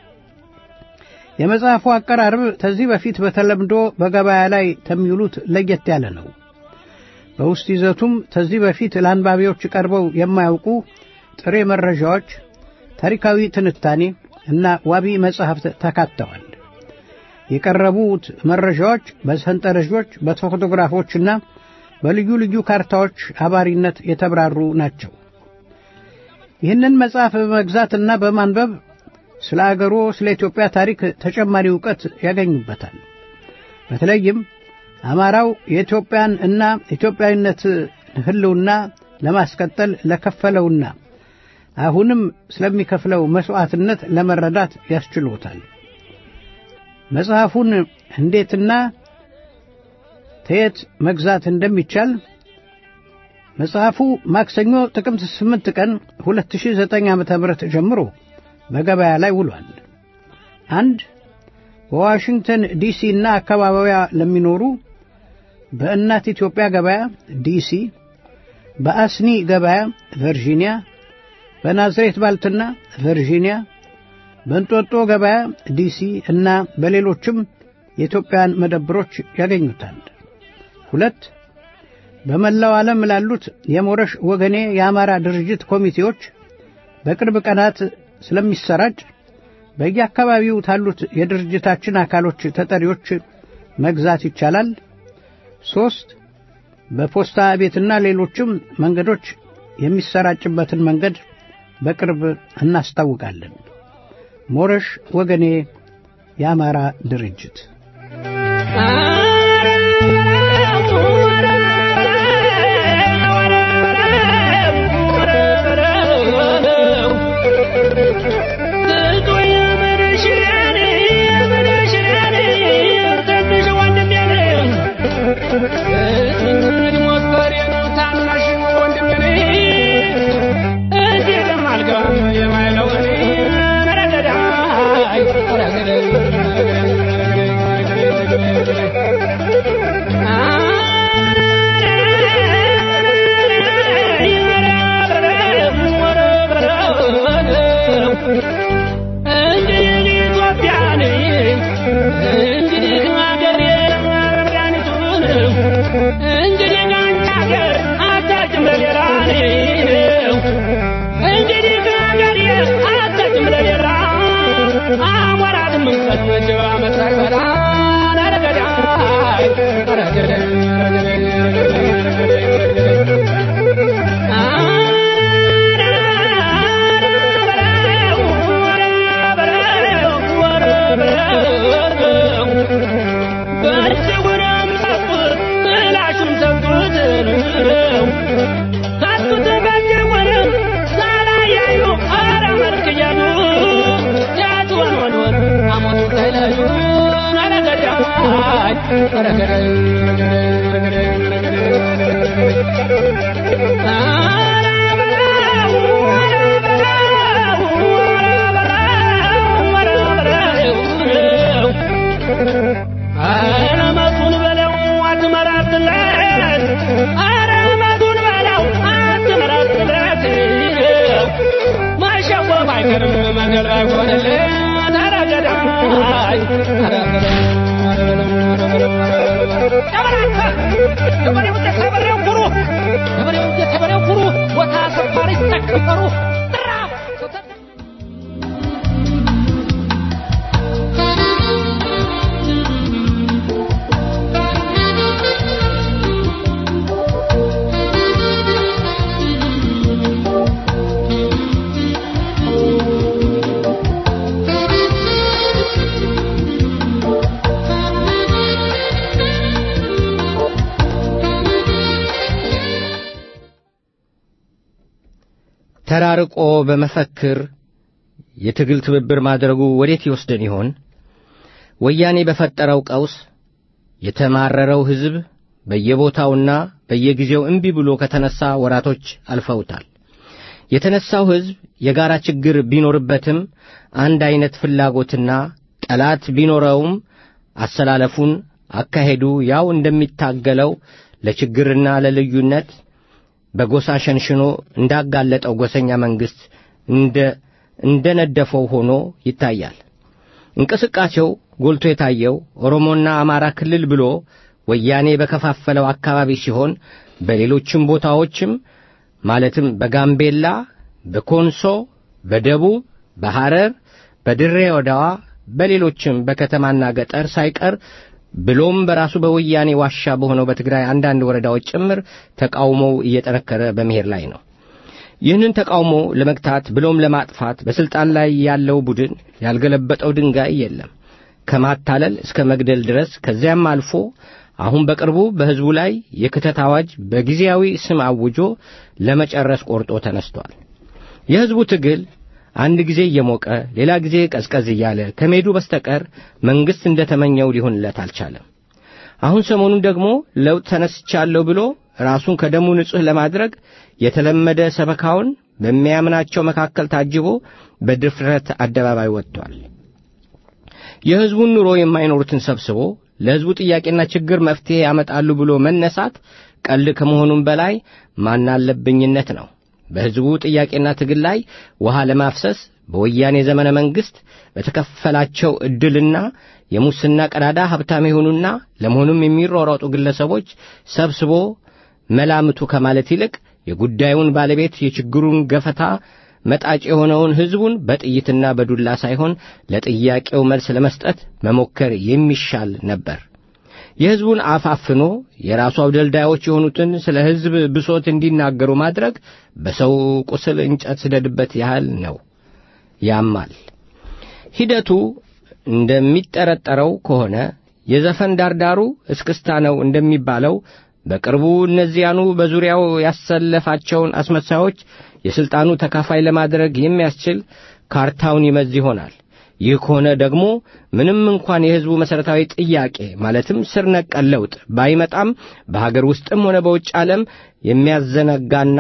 የመጽሐፉ አቀራረብ ከዚህ በፊት በተለምዶ በገበያ ላይ ከሚውሉት ለየት ያለ ነው። በውስጥ ይዘቱም ከዚህ በፊት ለአንባቢዎች ቀርበው የማያውቁ ጥሬ መረጃዎች፣ ታሪካዊ ትንታኔ እና ዋቢ መጽሐፍት ተካተዋል። የቀረቡት መረጃዎች በሰንጠረዦች በፎቶግራፎችና በልዩ ልዩ ካርታዎች አባሪነት የተብራሩ ናቸው። ይህንን መጽሐፍ በመግዛትና በማንበብ ስለ አገሮ ስለ ኢትዮጵያ ታሪክ ተጨማሪ ዕውቀት ያገኙበታል። በተለይም አማራው የኢትዮጵያን እና ኢትዮጵያዊነት ሕልውና ለማስቀጠል ለከፈለውና አሁንም ስለሚከፍለው መሥዋዕትነት ለመረዳት ያስችሎታል። መጽሐፉን እንዴትና ተየት መግዛት እንደሚቻል መጽሐፉ ማክሰኞ ጥቅምት 8 ቀን 2009 ዓ.ም ጀምሮ በገበያ ላይ ውሏል። አንድ በዋሽንግተን ዲሲ እና አካባቢዋ ለሚኖሩ በእናት ኢትዮጵያ ገበያ ዲሲ፣ በአስኒ ገበያ ቨርጂኒያ፣ በናዝሬት ባልትና ቨርጂኒያ፣ በእንጦጦ ገበያ ዲሲ እና በሌሎችም የኢትዮጵያን መደብሮች ያገኙታል። ሁለት በመላው ዓለም ላሉት የሞረሽ ወገኔ የአማራ ድርጅት ኮሚቴዎች በቅርብ ቀናት ስለሚሰራጭ በየአካባቢው ታሉት የድርጅታችን አካሎች ተጠሪዎች መግዛት ይቻላል። ሦስት በፖስታ ቤትና ሌሎችም መንገዶች የሚሰራጭበትን መንገድ በቅርብ እናስታውቃለን። ሞረሽ ወገኔ የአማራ ድርጅት Thank you. አረመቱን በለው አትመራትለት አረመቱን በለው አትመራትለት ማሸወፍ አይቀርም መንገድ አይሆንልን ተረገዳይ ገበሬው የተበሬው ኩሩ ገበሬው የተበሬው ኩሩ ቦታ ሰፋሪ ተከበሩ ተራርቆ በመፈክር የትግል ትብብር ማድረጉ ወዴት ይወስደን ይሆን? ወያኔ በፈጠረው ቀውስ የተማረረው ሕዝብ በየቦታውና በየጊዜው እምቢ ብሎ ከተነሳ ወራቶች አልፈውታል። የተነሳው ሕዝብ የጋራ ችግር ቢኖርበትም አንድ ዐይነት ፍላጎትና ጠላት ቢኖረውም አሰላለፉን፣ አካሄዱ ያው እንደሚታገለው ለችግርና ለልዩነት በጎሳ ሸንሽኖ እንዳጋለጠው ጎሰኛ መንግሥት እንደ እንደ ነደፈው ሆኖ ይታያል። እንቅስቃሴው ጎልቶ የታየው ኦሮሞና አማራ ክልል ብሎ ወያኔ በከፋፈለው አካባቢ ሲሆን በሌሎችም ቦታዎችም ማለትም በጋምቤላ፣ በኮንሶ፣ በደቡብ፣ በሐረር፣ በድሬ ወዳዋ፣ በሌሎችም በከተማና ገጠር ሳይቀር ብሎም በራሱ በወያኔ ዋሻ በሆነው በትግራይ አንዳንድ ወረዳዎች ጭምር ተቃውሞው እየጠነከረ በመሄድ ላይ ነው። ይህንን ተቃውሞ ለመግታት ብሎም ለማጥፋት በስልጣን ላይ ያለው ቡድን ያልገለበጠው ድንጋይ የለም። ከማታለል እስከ መግደል ድረስ ከዚያም አልፎ አሁን በቅርቡ በሕዝቡ ላይ የክተት አዋጅ በጊዜያዊ ስም አውጆ ለመጨረስ ቆርጦ ተነስቷል። የሕዝቡ ትግል አንድ ጊዜ እየሞቀ ሌላ ጊዜ ቀዝቀዝ እያለ ከመሄዱ በስተቀር መንግሥት እንደ ተመኘው ሊሆንለት አልቻለም። አሁን ሰሞኑን ደግሞ ለውጥ ተነስቻለሁ ብሎ ራሱን ከደሙ ንጹሕ ለማድረግ የተለመደ ሰበካውን በሚያምናቸው መካከል ታጅቦ በድፍረት አደባባይ ወጥቷል። የሕዝቡን ኑሮ የማይኖሩትን ሰብስቦ ለሕዝቡ ጥያቄና ችግር መፍትሔ ያመጣሉ ብሎ መነሳት ቀልድ ከመሆኑም በላይ ማናለብኝነት ነው። በሕዝቡ ጥያቄና ትግል ላይ ውሃ ለማፍሰስ በወያኔ ዘመነ መንግሥት በተከፈላቸው ዕድልና የሙስና ቀዳዳ ሀብታም የሆኑና ለመሆኑም የሚሯሯጡ ግለሰቦች ሰብስቦ መላምቱ ከማለት ይልቅ የጉዳዩን ባለቤት የችግሩን ገፈታ መጣጭ የሆነውን ሕዝቡን በጥይትና በዱላ ሳይሆን ለጥያቄው መልስ ለመስጠት መሞከር የሚሻል ነበር። የሕዝቡን አፍ አፍኖ የራሱ አውደልዳዮች የሆኑትን ስለ ሕዝብ ብሶት እንዲናገሩ ማድረግ በሰው ቁስል እንጨት ስደድበት ያህል ነው። ያማል። ሂደቱ እንደሚጠረጠረው ከሆነ የዘፈን ዳርዳሩ እስክስታ ነው እንደሚባለው በቅርቡ እነዚያኑ በዙሪያው ያሰለፋቸውን አስመሳዮች የሥልጣኑ ተካፋይ ለማድረግ የሚያስችል ካርታውን ይመዝ ይሆናል። ይህ ከሆነ ደግሞ ምንም እንኳን የሕዝቡ መሠረታዊ ጥያቄ ማለትም ስር ነቀል ለውጥ ባይመጣም በሀገር ውስጥም ሆነ በውጭ ዓለም የሚያዘናጋና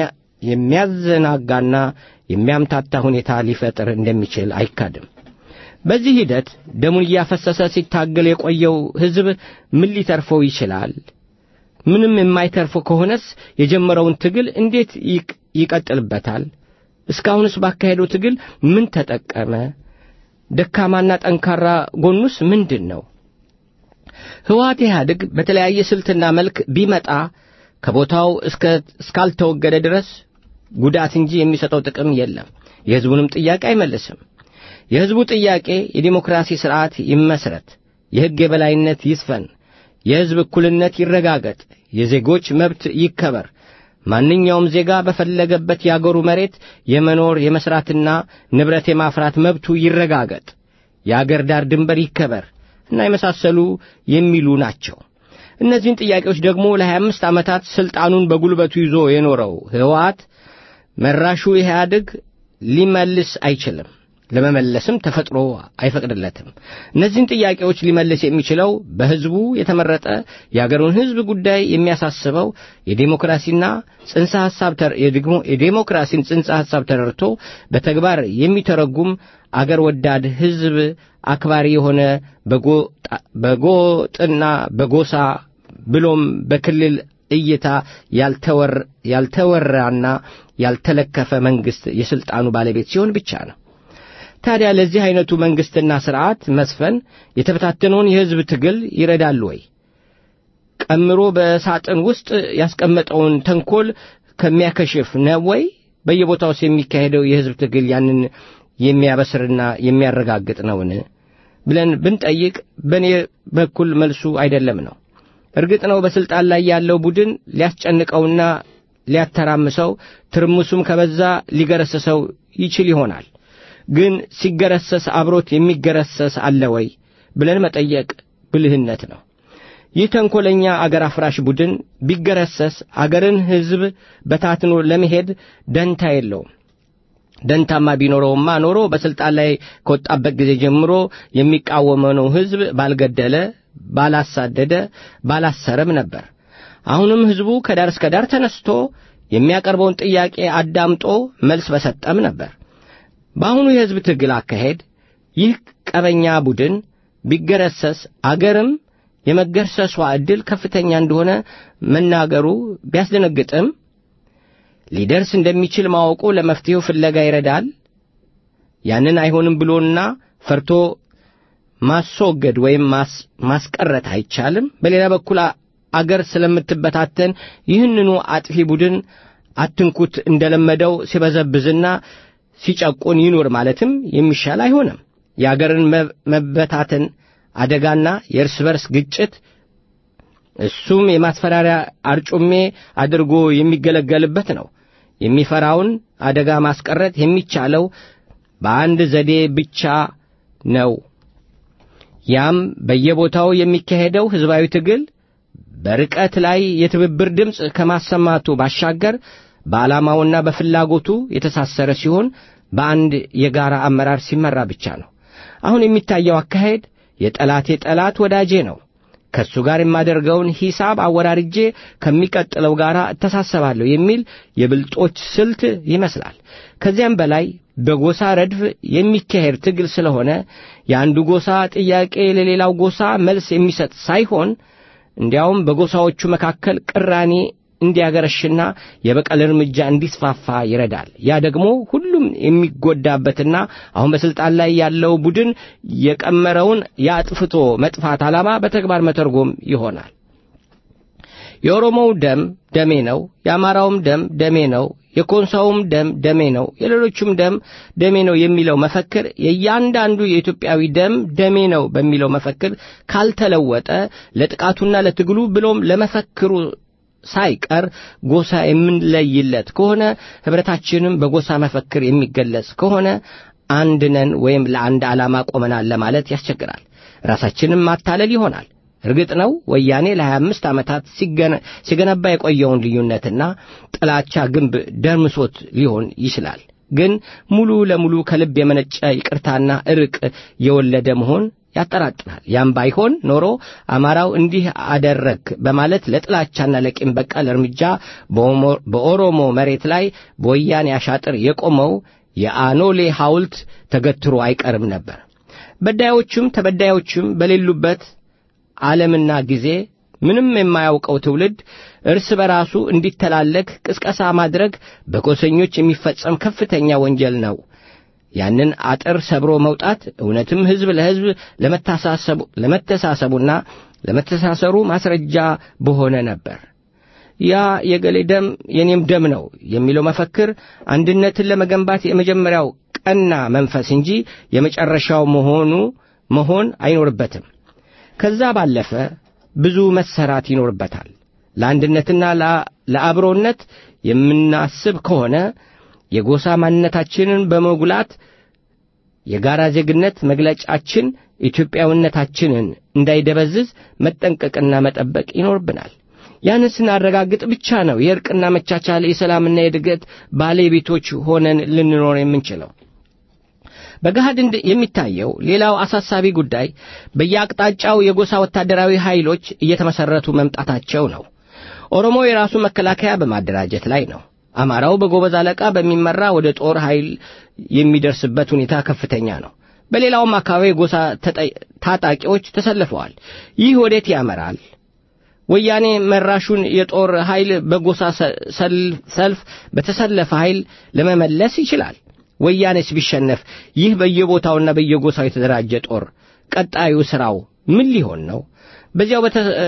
የሚያዘናጋና የሚያምታታ ሁኔታ ሊፈጥር እንደሚችል አይካድም። በዚህ ሂደት ደሙን እያፈሰሰ ሲታገል የቆየው ሕዝብ ምን ሊተርፈው ይችላል? ምንም የማይተርፈው ከሆነስ የጀመረውን ትግል እንዴት ይቀጥልበታል? እስካሁንስ ባካሄደው ትግል ምን ተጠቀመ? ደካማና ጠንካራ ጎኑስ ምንድን ነው? ሕወሓት ኢህአዴግ በተለያየ ስልትና መልክ ቢመጣ ከቦታው እስካልተወገደ ድረስ ጉዳት እንጂ የሚሰጠው ጥቅም የለም። የሕዝቡንም ጥያቄ አይመልስም። የሕዝቡ ጥያቄ የዲሞክራሲ ሥርዓት ይመስረት፣ የሕግ የበላይነት ይስፈን፣ የሕዝብ እኩልነት ይረጋገጥ፣ የዜጎች መብት ይከበር፣ ማንኛውም ዜጋ በፈለገበት የአገሩ መሬት የመኖር የመሥራትና ንብረት የማፍራት መብቱ ይረጋገጥ፣ የአገር ዳር ድንበር ይከበር እና የመሳሰሉ የሚሉ ናቸው። እነዚህን ጥያቄዎች ደግሞ ለሀያ አምስት ዓመታት ሥልጣኑን በጉልበቱ ይዞ የኖረው ሕወሓት መራሹ ኢህአዴግ ሊመልስ አይችልም። ለመመለስም ተፈጥሮ አይፈቅድለትም። እነዚህን ጥያቄዎች ሊመልስ የሚችለው በሕዝቡ የተመረጠ የአገሩን ሕዝብ ጉዳይ የሚያሳስበው የዴሞክራሲና ጽንሰ ሐሳብ የዴሞክራሲን ጽንሰ ሐሳብ ተረድቶ በተግባር የሚተረጉም አገር ወዳድ ሕዝብ አክባሪ የሆነ በጎጥና በጎሳ ብሎም በክልል እይታ ያልተወራና ያልተለከፈ መንግሥት የሥልጣኑ ባለቤት ሲሆን ብቻ ነው። ታዲያ ለዚህ ዐይነቱ መንግሥትና ሥርዓት መስፈን የተበታተነውን የሕዝብ ትግል ይረዳል ወይ? ቀምሮ በሳጥን ውስጥ ያስቀመጠውን ተንኰል ከሚያከሽፍ ነው ወይ? በየቦታውስ የሚካሄደው የሕዝብ ትግል ያንን የሚያበስርና የሚያረጋግጥ ነውን ብለን ብንጠይቅ በእኔ በኩል መልሱ አይደለም ነው። እርግጥ ነው በሥልጣን ላይ ያለው ቡድን ሊያስጨንቀውና ሊያተራምሰው ትርምሱም ከበዛ ሊገረስሰው ይችል ይሆናል። ግን ሲገረሰስ አብሮት የሚገረሰስ አለ ወይ ብለን መጠየቅ ብልህነት ነው። ይህ ተንኰለኛ አገር አፍራሽ ቡድን ቢገረሰስ አገርን ሕዝብ በታትኖ ለመሄድ ደንታ የለውም። ደንታማ ቢኖረውማ ኖሮ በሥልጣን ላይ ከወጣበት ጊዜ ጀምሮ የሚቃወመው ሕዝብ ባልገደለ፣ ባላሳደደ፣ ባላሰረም ነበር። አሁንም ሕዝቡ ከዳር እስከ ዳር ተነስቶ የሚያቀርበውን ጥያቄ አዳምጦ መልስ በሰጠም ነበር። በአሁኑ የሕዝብ ትግል አካሄድ ይህ ቀበኛ ቡድን ቢገረሰስ አገርም የመገርሰሷ ዕድል ከፍተኛ እንደሆነ መናገሩ ቢያስደነግጥም ሊደርስ እንደሚችል ማወቁ ለመፍትሔው ፍለጋ ይረዳል። ያንን አይሆንም ብሎና ፈርቶ ማስወገድ ወይም ማስቀረት አይቻልም። በሌላ በኩል አገር ስለምትበታተን ይህንኑ አጥፊ ቡድን አትንኩት እንደለመደው ሲበዘብዝና ሲጨቁን ይኑር ማለትም የሚሻል አይሆንም። የአገርን መበታተን አደጋና የእርስ በርስ ግጭት እሱም የማስፈራሪያ አርጩሜ አድርጎ የሚገለገልበት ነው። የሚፈራውን አደጋ ማስቀረት የሚቻለው በአንድ ዘዴ ብቻ ነው። ያም በየቦታው የሚካሄደው ሕዝባዊ ትግል በርቀት ላይ የትብብር ድምፅ ከማሰማቱ ባሻገር በዓላማውና በፍላጎቱ የተሳሰረ ሲሆን በአንድ የጋራ አመራር ሲመራ ብቻ ነው። አሁን የሚታየው አካሄድ የጠላቴ ጠላት ወዳጄ ነው፣ ከእሱ ጋር የማደርገውን ሂሳብ አወራርጄ ከሚቀጥለው ጋር እተሳሰባለሁ የሚል የብልጦች ስልት ይመስላል። ከዚያም በላይ በጎሳ ረድፍ የሚካሄድ ትግል ስለሆነ የአንዱ ጎሳ ጥያቄ ለሌላው ጎሳ መልስ የሚሰጥ ሳይሆን እንዲያውም በጎሳዎቹ መካከል ቅራኔ እንዲያገረሽና የበቀል እርምጃ እንዲስፋፋ ይረዳል። ያ ደግሞ ሁሉም የሚጎዳበትና አሁን በስልጣን ላይ ያለው ቡድን የቀመረውን የአጥፍቶ መጥፋት ዓላማ በተግባር መተርጎም ይሆናል። የኦሮሞው ደም ደሜ ነው፣ የአማራውም ደም ደሜ ነው፣ የኮንሳውም ደም ደሜ ነው፣ የሌሎቹም ደም ደሜ ነው የሚለው መፈክር የእያንዳንዱ የኢትዮጵያዊ ደም ደሜ ነው በሚለው መፈክር ካልተለወጠ ለጥቃቱና ለትግሉ ብሎም ለመፈክሩ ሳይቀር ጎሳ የምንለይለት ከሆነ ኅብረታችንም በጎሳ መፈክር የሚገለጽ ከሆነ አንድ ነን ወይም ለአንድ ዓላማ ቆመናል ለማለት ያስቸግራል። ራሳችንም ማታለል ይሆናል። እርግጥ ነው ወያኔ ለሀያ አምስት ዓመታት ሲገነባ የቆየውን ልዩነትና ጥላቻ ግንብ ደርምሶት ሊሆን ይችላል። ግን ሙሉ ለሙሉ ከልብ የመነጨ ይቅርታና እርቅ የወለደ መሆን ያጠራጥራል። ያም ባይሆን ኖሮ አማራው እንዲህ አደረግ በማለት ለጥላቻና ለቂም በቀል እርምጃ በኦሮሞ መሬት ላይ በወያኔ አሻጥር የቆመው የአኖሌ ሐውልት ተገትሮ አይቀርም ነበር። በዳዮቹም ተበዳዮቹም በሌሉበት ዓለምና ጊዜ ምንም የማያውቀው ትውልድ እርስ በራሱ እንዲተላለክ ቅስቀሳ ማድረግ በጎሰኞች የሚፈጸም ከፍተኛ ወንጀል ነው። ያንን አጥር ሰብሮ መውጣት እውነትም ሕዝብ ለሕዝብ ለመተሳሰቡና ለመተሳሰሩ ማስረጃ በሆነ ነበር። ያ የገሌ ደም የኔም ደም ነው የሚለው መፈክር አንድነትን ለመገንባት የመጀመሪያው ቀና መንፈስ እንጂ የመጨረሻው መሆኑ መሆን አይኖርበትም። ከዛ ባለፈ ብዙ መሰራት ይኖርበታል። ለአንድነትና ለአብሮነት የምናስብ ከሆነ የጎሳ ማንነታችንን በመጉላት የጋራ ዜግነት መግለጫችን ኢትዮጵያዊነታችንን እንዳይደበዝዝ መጠንቀቅና መጠበቅ ይኖርብናል። ያንን ስናረጋግጥ ብቻ ነው የእርቅና መቻቻል የሰላምና የእድገት ባለቤቶች ሆነን ልንኖር የምንችለው። በገሃድ የሚታየው ሌላው አሳሳቢ ጉዳይ በየአቅጣጫው የጎሳ ወታደራዊ ኃይሎች እየተመሠረቱ መምጣታቸው ነው። ኦሮሞ የራሱ መከላከያ በማደራጀት ላይ ነው። አማራው በጎበዝ አለቃ በሚመራ ወደ ጦር ኃይል የሚደርስበት ሁኔታ ከፍተኛ ነው። በሌላውም አካባቢ የጎሳ ታጣቂዎች ተሰልፈዋል። ይህ ወዴት ያመራል? ወያኔ መራሹን የጦር ኃይል በጎሳ ሰልፍ በተሰለፈ ኃይል ለመመለስ ይችላል። ወያኔስ ቢሸነፍ ይህ በየቦታውና በየጎሳው የተደራጀ ጦር ቀጣዩ ሥራው ምን ሊሆን ነው? በዚያው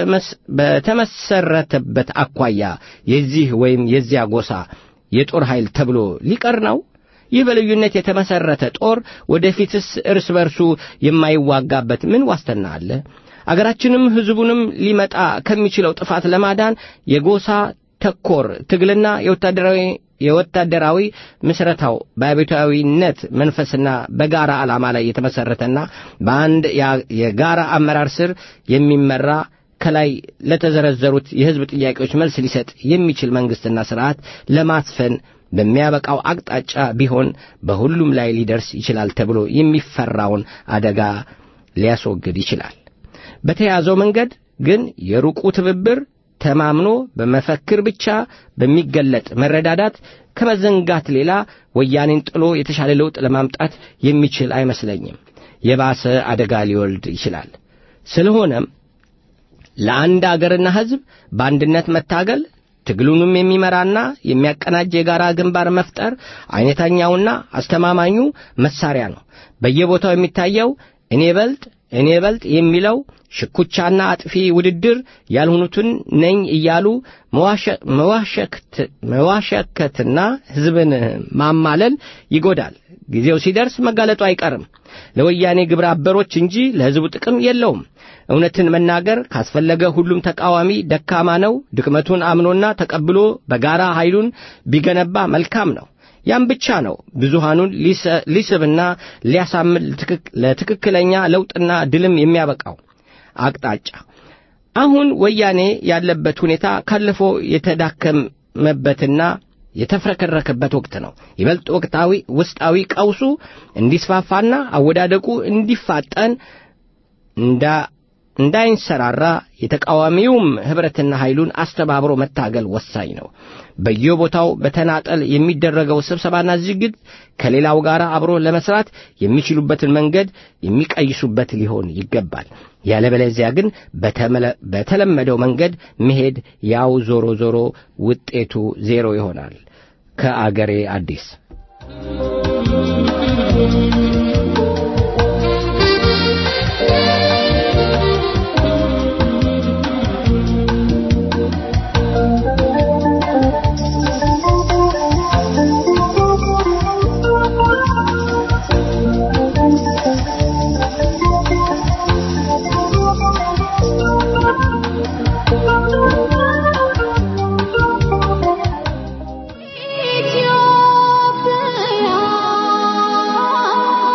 በተመሰረተበት አኳያ የዚህ ወይም የዚያ ጎሳ የጦር ኃይል ተብሎ ሊቀር ነው? ይህ በልዩነት የተመሰረተ ጦር ወደፊትስ እርስ በርሱ የማይዋጋበት ምን ዋስትና አለ? አገራችንም ሕዝቡንም ሊመጣ ከሚችለው ጥፋት ለማዳን የጎሳ ተኮር ትግልና የወታደራዊ የወታደራዊ ምስረታው በአብዮታዊነት መንፈስና በጋራ ዓላማ ላይ የተመሠረተና በአንድ የጋራ አመራር ስር የሚመራ ከላይ ለተዘረዘሩት የሕዝብ ጥያቄዎች መልስ ሊሰጥ የሚችል መንግሥትና ሥርዓት ለማስፈን በሚያበቃው አቅጣጫ ቢሆን በሁሉም ላይ ሊደርስ ይችላል ተብሎ የሚፈራውን አደጋ ሊያስወግድ ይችላል። በተያዘው መንገድ ግን የሩቁ ትብብር ተማምኖ በመፈክር ብቻ በሚገለጥ መረዳዳት ከመዘንጋት ሌላ ወያኔን ጥሎ የተሻለ ለውጥ ለማምጣት የሚችል አይመስለኝም። የባሰ አደጋ ሊወልድ ይችላል። ስለሆነም ለአንድ አገርና ሕዝብ በአንድነት መታገል ትግሉንም የሚመራና የሚያቀናጅ የጋራ ግንባር መፍጠር አይነተኛውና አስተማማኙ መሳሪያ ነው። በየቦታው የሚታየው እኔ በልጥ እኔ በልጥ የሚለው ሽኩቻና አጥፊ ውድድር ያልሆኑትን ነኝ እያሉ መዋሸከትና ሕዝብን ማማለል ይጎዳል። ጊዜው ሲደርስ መጋለጡ አይቀርም። ለወያኔ ግብረ አበሮች እንጂ ለሕዝቡ ጥቅም የለውም። እውነትን መናገር ካስፈለገ ሁሉም ተቃዋሚ ደካማ ነው። ድክመቱን አምኖና ተቀብሎ በጋራ ኃይሉን ቢገነባ መልካም ነው። ያም ብቻ ነው ብዙሃኑን ሊስብና ሊያሳምን ለትክክለኛ ለውጥና ድልም የሚያበቃው አቅጣጫ። አሁን ወያኔ ያለበት ሁኔታ ካለፈው የተዳከመበትና የተፍረከረከበት ወቅት ነው። ይበልጥ ወቅታዊ ውስጣዊ ቀውሱ እንዲስፋፋና አወዳደቁ እንዲፋጠን እንዳ እንዳይንሰራራ የተቃዋሚውም ኅብረትና ኃይሉን አስተባብሮ መታገል ወሳኝ ነው። በየቦታው በተናጠል የሚደረገው ስብሰባና ዝግጅት ከሌላው ጋር አብሮ ለመስራት የሚችሉበትን መንገድ የሚቀይሱበት ሊሆን ይገባል። ያለበለዚያ ግን በተለመደው መንገድ መሄድ ያው ዞሮ ዞሮ ውጤቱ ዜሮ ይሆናል። ከአገሬ አዲስ ኢትዮጵያ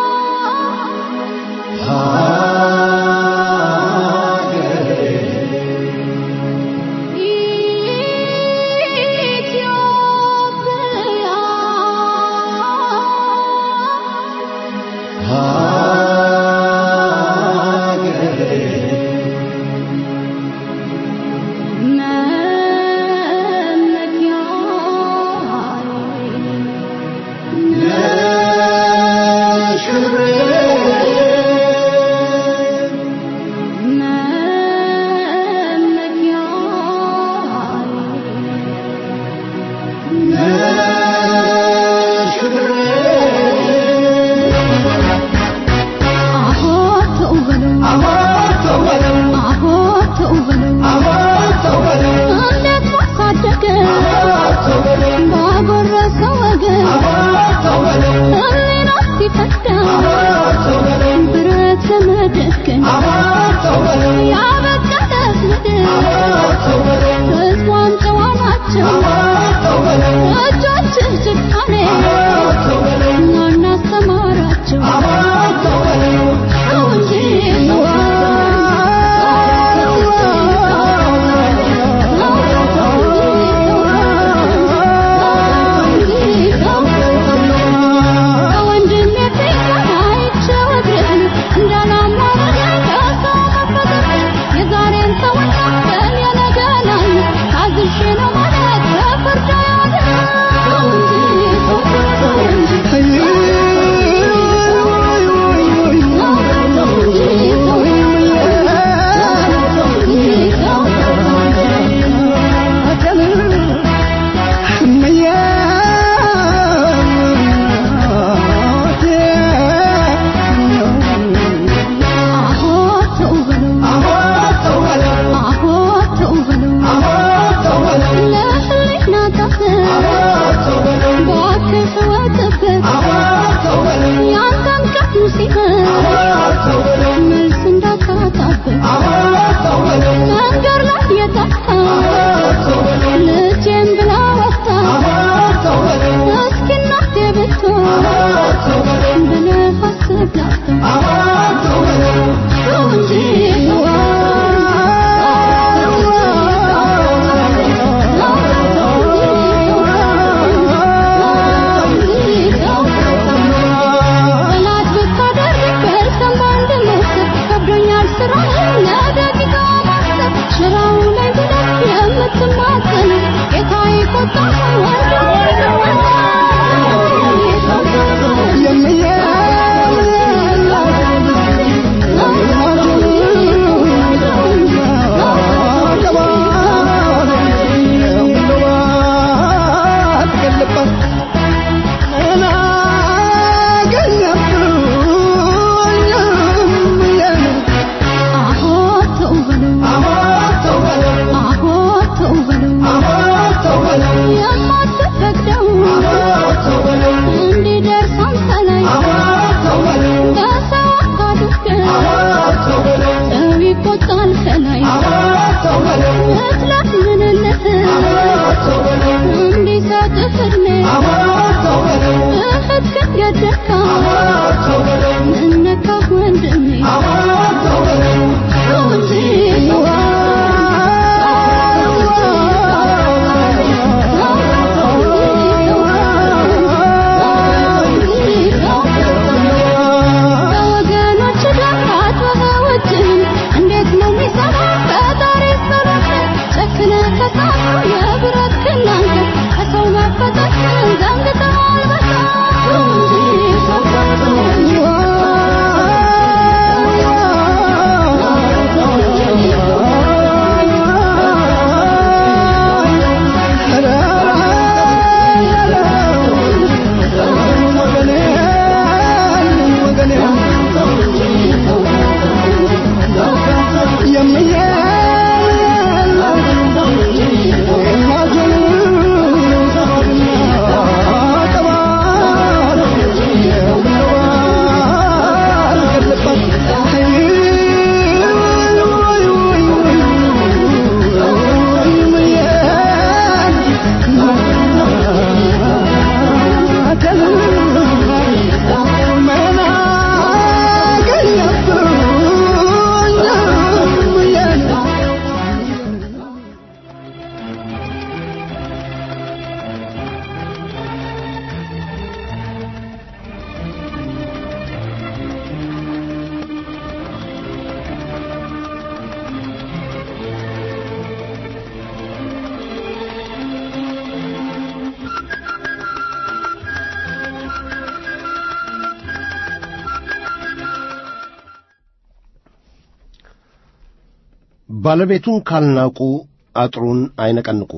ባለቤቱን ካልናቁ አጥሩን አይነቀንቁ።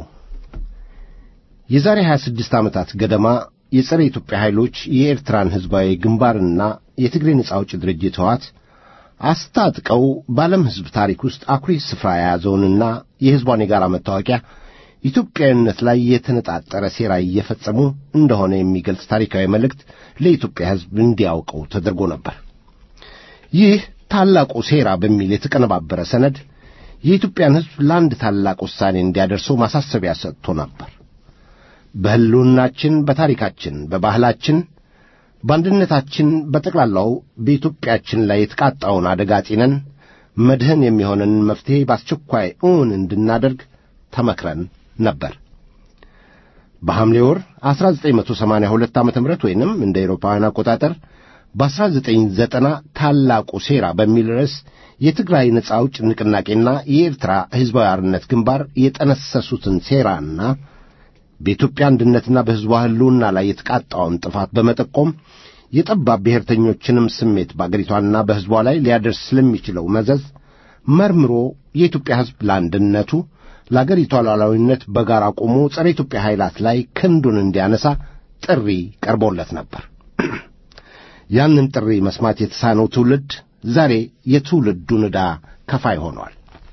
የዛሬ 26 ዓመታት ገደማ የጸረ ኢትዮጵያ ኃይሎች የኤርትራን ሕዝባዊ ግንባርና የትግሬ ነጻ አውጪ ድርጅት ሕወሓት አስታጥቀው በዓለም ሕዝብ ታሪክ ውስጥ አኩሪ ስፍራ የያዘውንና የሕዝቧን የጋራ መታወቂያ ኢትዮጵያዊነት ላይ የተነጣጠረ ሴራ እየፈጸሙ እንደሆነ የሚገልጽ ታሪካዊ መልእክት ለኢትዮጵያ ሕዝብ እንዲያውቀው ተደርጎ ነበር። ይህ ታላቁ ሴራ በሚል የተቀነባበረ ሰነድ የኢትዮጵያን ሕዝብ ለአንድ ታላቅ ውሳኔ እንዲያደርሰው ማሳሰቢያ ሰጥቶ ነበር። በሕልውናችን፣ በታሪካችን፣ በባህላችን፣ በአንድነታችን፣ በጠቅላላው በኢትዮጵያችን ላይ የተቃጣውን አደጋ ጢነን መድህን የሚሆንን መፍትሔ በአስቸኳይ እውን እንድናደርግ ተመክረን ነበር። በሐምሌ ወር 1982 ዓ ም ወይንም እንደ ኤሮፓውያን አቆጣጠር በ1990 ታላቁ ሴራ በሚል ርዕስ የትግራይ ነጻ አውጭ ንቅናቄና የኤርትራ ሕዝባዊ አርነት ግንባር የጠነሰሱትን ሴራና በኢትዮጵያ አንድነትና በሕዝቧ ሕልውና ላይ የተቃጣውን ጥፋት በመጠቆም የጠባብ ብሔርተኞችንም ስሜት በአገሪቷና በሕዝቧ ላይ ሊያደርስ ስለሚችለው መዘዝ መርምሮ የኢትዮጵያ ሕዝብ ለአንድነቱ ለአገሪቷ ሉዓላዊነት በጋራ ቆሞ ጸረ ኢትዮጵያ ኃይላት ላይ ክንዱን እንዲያነሳ ጥሪ ቀርቦለት ነበር። ያንን ጥሪ መስማት የተሳነው ትውልድ ዛሬ የትውልዱን ዕዳ ከፋይ ሆኗል።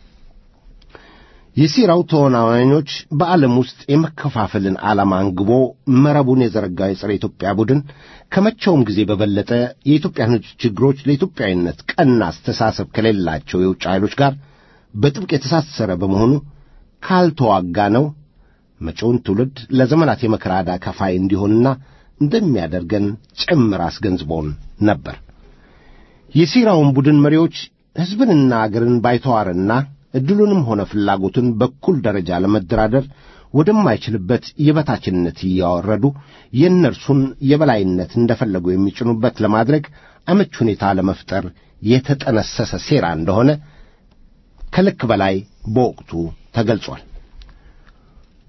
የሴራው ተዋናዮች በዓለም ውስጥ የመከፋፈልን ዓላማ አንግቦ መረቡን የዘረጋው የጸረ ኢትዮጵያ ቡድን ከመቼውም ጊዜ በበለጠ የኢትዮጵያን ሕዝብ ችግሮች ለኢትዮጵያዊነት ቀና አስተሳሰብ ከሌላቸው የውጭ ኃይሎች ጋር በጥብቅ የተሳሰረ በመሆኑ ካልተዋጋ ነው መጪውን ትውልድ ለዘመናት የመከራ ዕዳ ከፋይ እንዲሆንና እንደሚያደርገን ጭምር አስገንዝቦን ነበር። የሴራውን ቡድን መሪዎች ሕዝብንና አገርን ባይተዋርና ዕድሉንም ሆነ ፍላጎትን በኩል ደረጃ ለመደራደር ወደማይችልበት የበታችነት እያወረዱ የእነርሱን የበላይነት እንደፈለጉ የሚጭኑበት ለማድረግ አመች ሁኔታ ለመፍጠር የተጠነሰሰ ሴራ እንደሆነ ከልክ በላይ በወቅቱ ተገልጿል።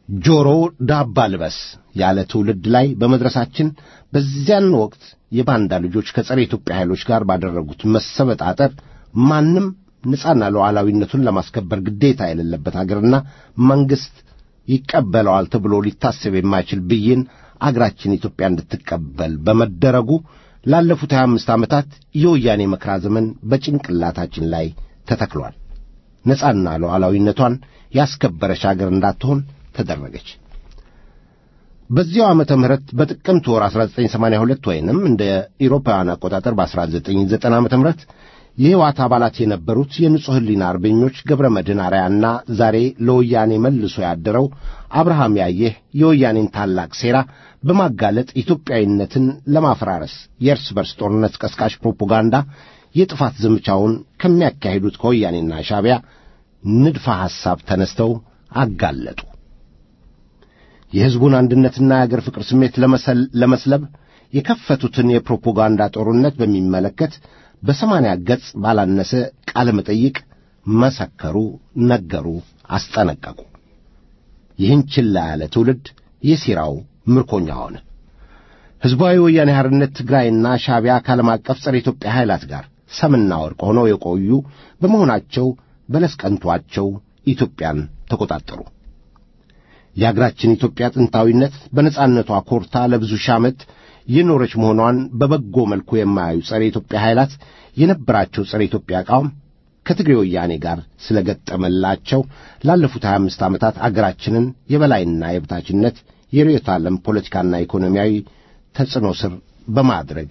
ጆሮ ዳባ ልበስ ያለ ትውልድ ላይ በመድረሳችን በዚያን ወቅት የባንዳ ልጆች ከጸረ ኢትዮጵያ ኃይሎች ጋር ባደረጉት መሰበጣጠር ማንም ነጻና ሉዓላዊነቱን ለማስከበር ግዴታ የሌለበት አገርና መንግሥት ይቀበለዋል ተብሎ ሊታሰብ የማይችል ብይን አገራችን ኢትዮጵያ እንድትቀበል በመደረጉ ላለፉት ሀያ አምስት ዓመታት የወያኔ መከራ ዘመን በጭንቅላታችን ላይ ተተክሏል። ነጻና ሉዓላዊነቷን ያስከበረች አገር እንዳትሆን ተደረገች። በዚያው ዓመተ ምህረት በጥቅምት ወር 1982 ወይንም እንደ ኢሮፓውያን አቆጣጠር በ1990 ዓመተ ምህረት የሕወሓት አባላት የነበሩት የንጹሕ ሕሊና አርበኞች ገብረ መድኅን አርያና ዛሬ ለወያኔ መልሶ ያደረው አብርሃም ያየህ የወያኔን ታላቅ ሴራ በማጋለጥ ኢትዮጵያዊነትን ለማፈራረስ የእርስ በርስ ጦርነት ቀስቃሽ ፕሮፓጋንዳ የጥፋት ዘመቻውን ከሚያካሂዱት ከወያኔና ሻዕቢያ ንድፈ ሐሳብ ተነስተው አጋለጡ። የሕዝቡን አንድነትና የአገር ፍቅር ስሜት ለመስለብ የከፈቱትን የፕሮፓጋንዳ ጦርነት በሚመለከት በሰማንያ ገጽ ባላነሰ ቃለ መጠይቅ መሰከሩ፣ ነገሩ፣ አስጠነቀቁ። ይህን ችላ ያለ ትውልድ የሴራው ምርኮኛ ሆነ። ሕዝባዊ ወያኔ ሓርነት ትግራይና ሻዕቢያ ከዓለም አቀፍ ጸረ ኢትዮጵያ ኃይላት ጋር ሰምና ወርቅ ሆነው የቆዩ በመሆናቸው በለስ ቀንቷቸው ኢትዮጵያን ተቆጣጠሩ። የአገራችን ኢትዮጵያ ጥንታዊነት በነጻነቷ ኮርታ ለብዙ ሺህ ዓመት የኖረች መሆኗን በበጎ መልኩ የማያዩ ጸረ ኢትዮጵያ ኃይላት የነበራቸው ጸረ ኢትዮጵያ አቋም ከትግሬ ወያኔ ጋር ስለ ገጠመላቸው ላለፉት 25 ዓመታት አገራችንን የበላይና የበታችነት የርዕዮተ ዓለም ፖለቲካና ኢኮኖሚያዊ ተጽዕኖ ስር በማድረግ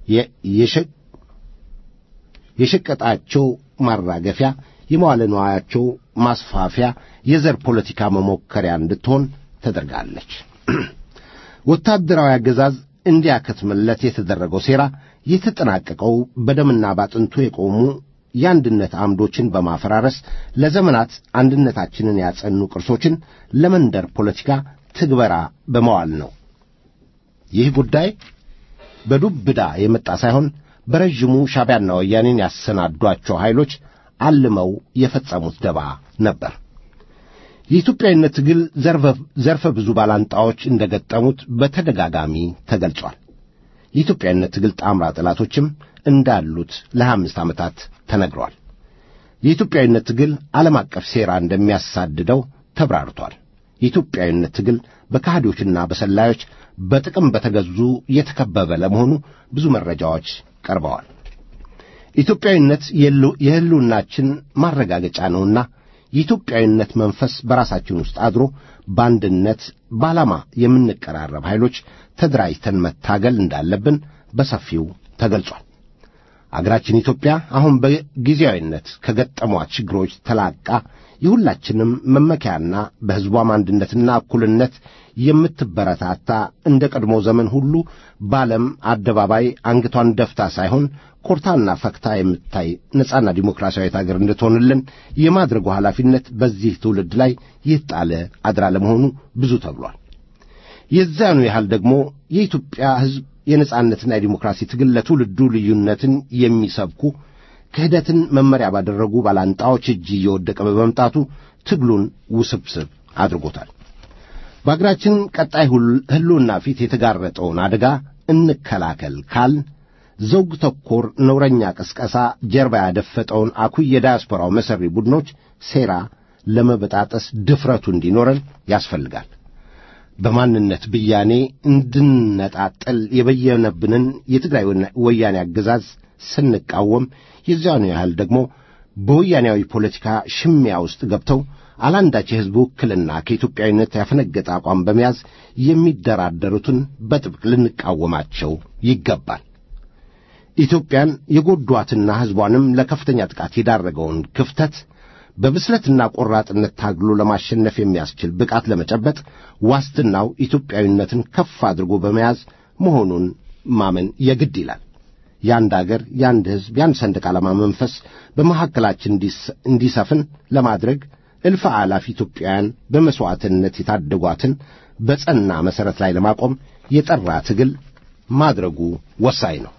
የሸቀጣቸው ማራገፊያ የመዋለ ንዋያቸው ማስፋፊያ የዘር ፖለቲካ መሞከሪያ እንድትሆን ተደርጋለች። ወታደራዊ አገዛዝ እንዲያከትምለት የተደረገው ሴራ የተጠናቀቀው በደምና ባጥንቱ የቆሙ የአንድነት አምዶችን በማፈራረስ ለዘመናት አንድነታችንን ያጸኑ ቅርሶችን ለመንደር ፖለቲካ ትግበራ በመዋል ነው። ይህ ጉዳይ በዱብዳ የመጣ ሳይሆን በረዥሙ ሻዕቢያና ወያኔን ያሰናዷቸው ኃይሎች አልመው የፈጸሙት ደባ ነበር። የኢትዮጵያዊነት ትግል ዘርፈ ብዙ ባላንጣዎች እንደ ገጠሙት በተደጋጋሚ ተገልጿል። የኢትዮጵያዊነት ትግል ጣምራ ጠላቶችም እንዳሉት ለሀያ አምስት ዓመታት ተነግሯል። የኢትዮጵያዊነት ትግል ዓለም አቀፍ ሴራ እንደሚያሳድደው ተብራርቷል። የኢትዮጵያዊነት ትግል በካህዶችና በሰላዮች በጥቅም በተገዙ የተከበበ ለመሆኑ ብዙ መረጃዎች ቀርበዋል። ኢትዮጵያዊነት የሕልውናችን ማረጋገጫ ነውና የኢትዮጵያዊነት መንፈስ በራሳችን ውስጥ አድሮ በአንድነት በዓላማ የምንቀራረብ ኃይሎች ተደራጅተን መታገል እንዳለብን በሰፊው ተገልጿል። አገራችን ኢትዮጵያ አሁን በጊዜያዊነት ከገጠሟት ችግሮች ተላቃ የሁላችንም መመኪያና በሕዝቧም አንድነትና እኩልነት የምትበረታታ እንደ ቀድሞ ዘመን ሁሉ በዓለም አደባባይ አንገቷን ደፍታ ሳይሆን ኮርታና ፈክታ የምታይ ነጻና ዲሞክራሲያዊት አገር እንድትሆንልን የማድረጉ ኃላፊነት በዚህ ትውልድ ላይ የተጣለ አድራ ለመሆኑ ብዙ ተብሏል። የዚያኑ ያህል ደግሞ የኢትዮጵያ ሕዝብ የነጻነትና የዲሞክራሲ ትግል ለትውልዱ ልዩነትን የሚሰብኩ ክህደትን መመሪያ ባደረጉ ባላንጣዎች እጅ እየወደቀ በመምጣቱ ትግሉን ውስብስብ አድርጎታል። በአገራችን ቀጣይ ሕልውና ፊት የተጋረጠውን አደጋ እንከላከል ካል ዘውግ ተኮር ነውረኛ ቅስቀሳ ጀርባ ያደፈጠውን አኩይ የዳያስፖራው መሠሪ ቡድኖች ሴራ ለመበጣጠስ ድፍረቱ እንዲኖረን ያስፈልጋል። በማንነት ብያኔ እንድነጣጠል የበየነብንን የትግራይ ወያኔ አገዛዝ ስንቃወም የዚያኑ ያህል ደግሞ በወያኔያዊ ፖለቲካ ሽሚያ ውስጥ ገብተው አላንዳች የሕዝብ ውክልና ከኢትዮጵያዊነት ያፈነገጠ አቋም በመያዝ የሚደራደሩትን በጥብቅ ልንቃወማቸው ይገባል። ኢትዮጵያን የጎዷትና ሕዝቧንም ለከፍተኛ ጥቃት የዳረገውን ክፍተት በብስለትና ቆራጥነት ታግሎ ለማሸነፍ የሚያስችል ብቃት ለመጨበጥ ዋስትናው ኢትዮጵያዊነትን ከፍ አድርጎ በመያዝ መሆኑን ማመን የግድ ይላል። የአንድ አገር፣ የአንድ ሕዝብ፣ የአንድ ሰንደቅ ዓላማ መንፈስ በመካከላችን እንዲሰፍን ለማድረግ እልፍ አላፍ ኢትዮጵያውያን በመሥዋዕትነት የታደጓትን በጸና መሠረት ላይ ለማቆም የጠራ ትግል ማድረጉ ወሳኝ ነው።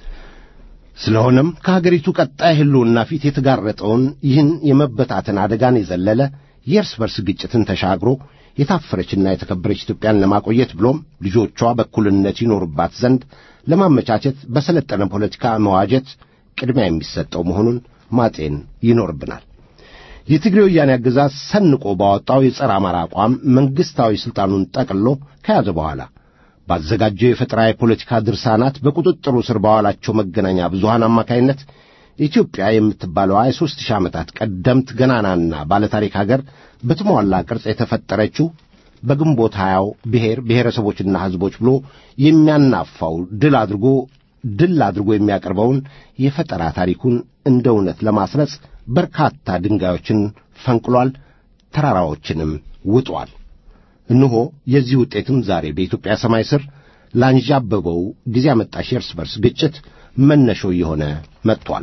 ስለሆነም ከሀገሪቱ ቀጣይ ሕልውና ፊት የተጋረጠውን ይህን የመበታተን አደጋን የዘለለ የእርስ በርስ ግጭትን ተሻግሮ የታፈረችና የተከበረች ኢትዮጵያን ለማቆየት ብሎም ልጆቿ በእኩልነት ይኖሩባት ዘንድ ለማመቻቸት በሰለጠነ ፖለቲካ መዋጀት ቅድሚያ የሚሰጠው መሆኑን ማጤን ይኖርብናል። የትግሬ ወያኔ አገዛዝ ሰንቆ ባወጣው የጸረ አማራ አቋም መንግሥታዊ ሥልጣኑን ጠቅልሎ ከያዘ በኋላ ባዘጋጀው የፈጠራ የፖለቲካ ድርሳናት በቁጥጥሩ ስር ባዋላቸው መገናኛ ብዙሃን አማካይነት ኢትዮጵያ የምትባለዋ የሦስት ሺህ ዓመታት ቀደምት ገናናና ባለታሪክ አገር በተሟላ ቅርጽ የተፈጠረችው በግንቦት ሀያው ብሔር ብሔረሰቦችና ሕዝቦች ብሎ የሚያናፋው ድል አድርጎ ድል አድርጎ የሚያቀርበውን የፈጠራ ታሪኩን እንደ እውነት ለማስረጽ በርካታ ድንጋዮችን ፈንቅሏል፣ ተራራዎችንም ውጧል። እነሆ የዚህ ውጤትም ዛሬ በኢትዮጵያ ሰማይ ስር ላንዣበበው ጊዜ አመጣሽ የእርስ በርስ ግጭት መነሾ እየሆነ መጥቷል።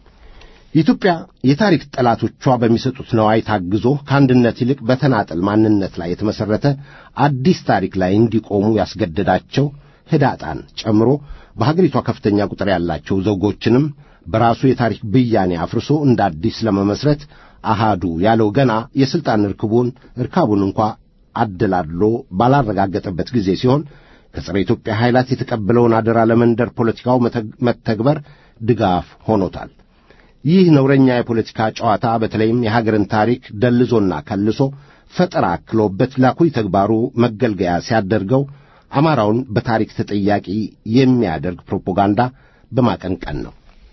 ኢትዮጵያ የታሪክ ጠላቶቿ በሚሰጡት ነዋይ ታግዞ ከአንድነት ይልቅ በተናጠል ማንነት ላይ የተመሠረተ አዲስ ታሪክ ላይ እንዲቆሙ ያስገደዳቸው ህዳጣን ጨምሮ በሀገሪቷ ከፍተኛ ቁጥር ያላቸው ዘውጎችንም በራሱ የታሪክ ብያኔ አፍርሶ እንደ አዲስ ለመመስረት አሃዱ ያለው ገና የሥልጣን ርክቡን እርካቡን እንኳ አደላድሎ ባላረጋገጠበት ጊዜ ሲሆን ከጸረ ኢትዮጵያ ኃይላት የተቀበለውን አደራ ለመንደር ፖለቲካው መተግበር ድጋፍ ሆኖታል። ይህ ነውረኛ የፖለቲካ ጨዋታ በተለይም የሀገርን ታሪክ ደልዞና ከልሶ ፈጠራ አክሎበት ላኩይ ተግባሩ መገልገያ ሲያደርገው አማራውን በታሪክ ተጠያቂ የሚያደርግ ፕሮፓጋንዳ በማቀንቀን ነው።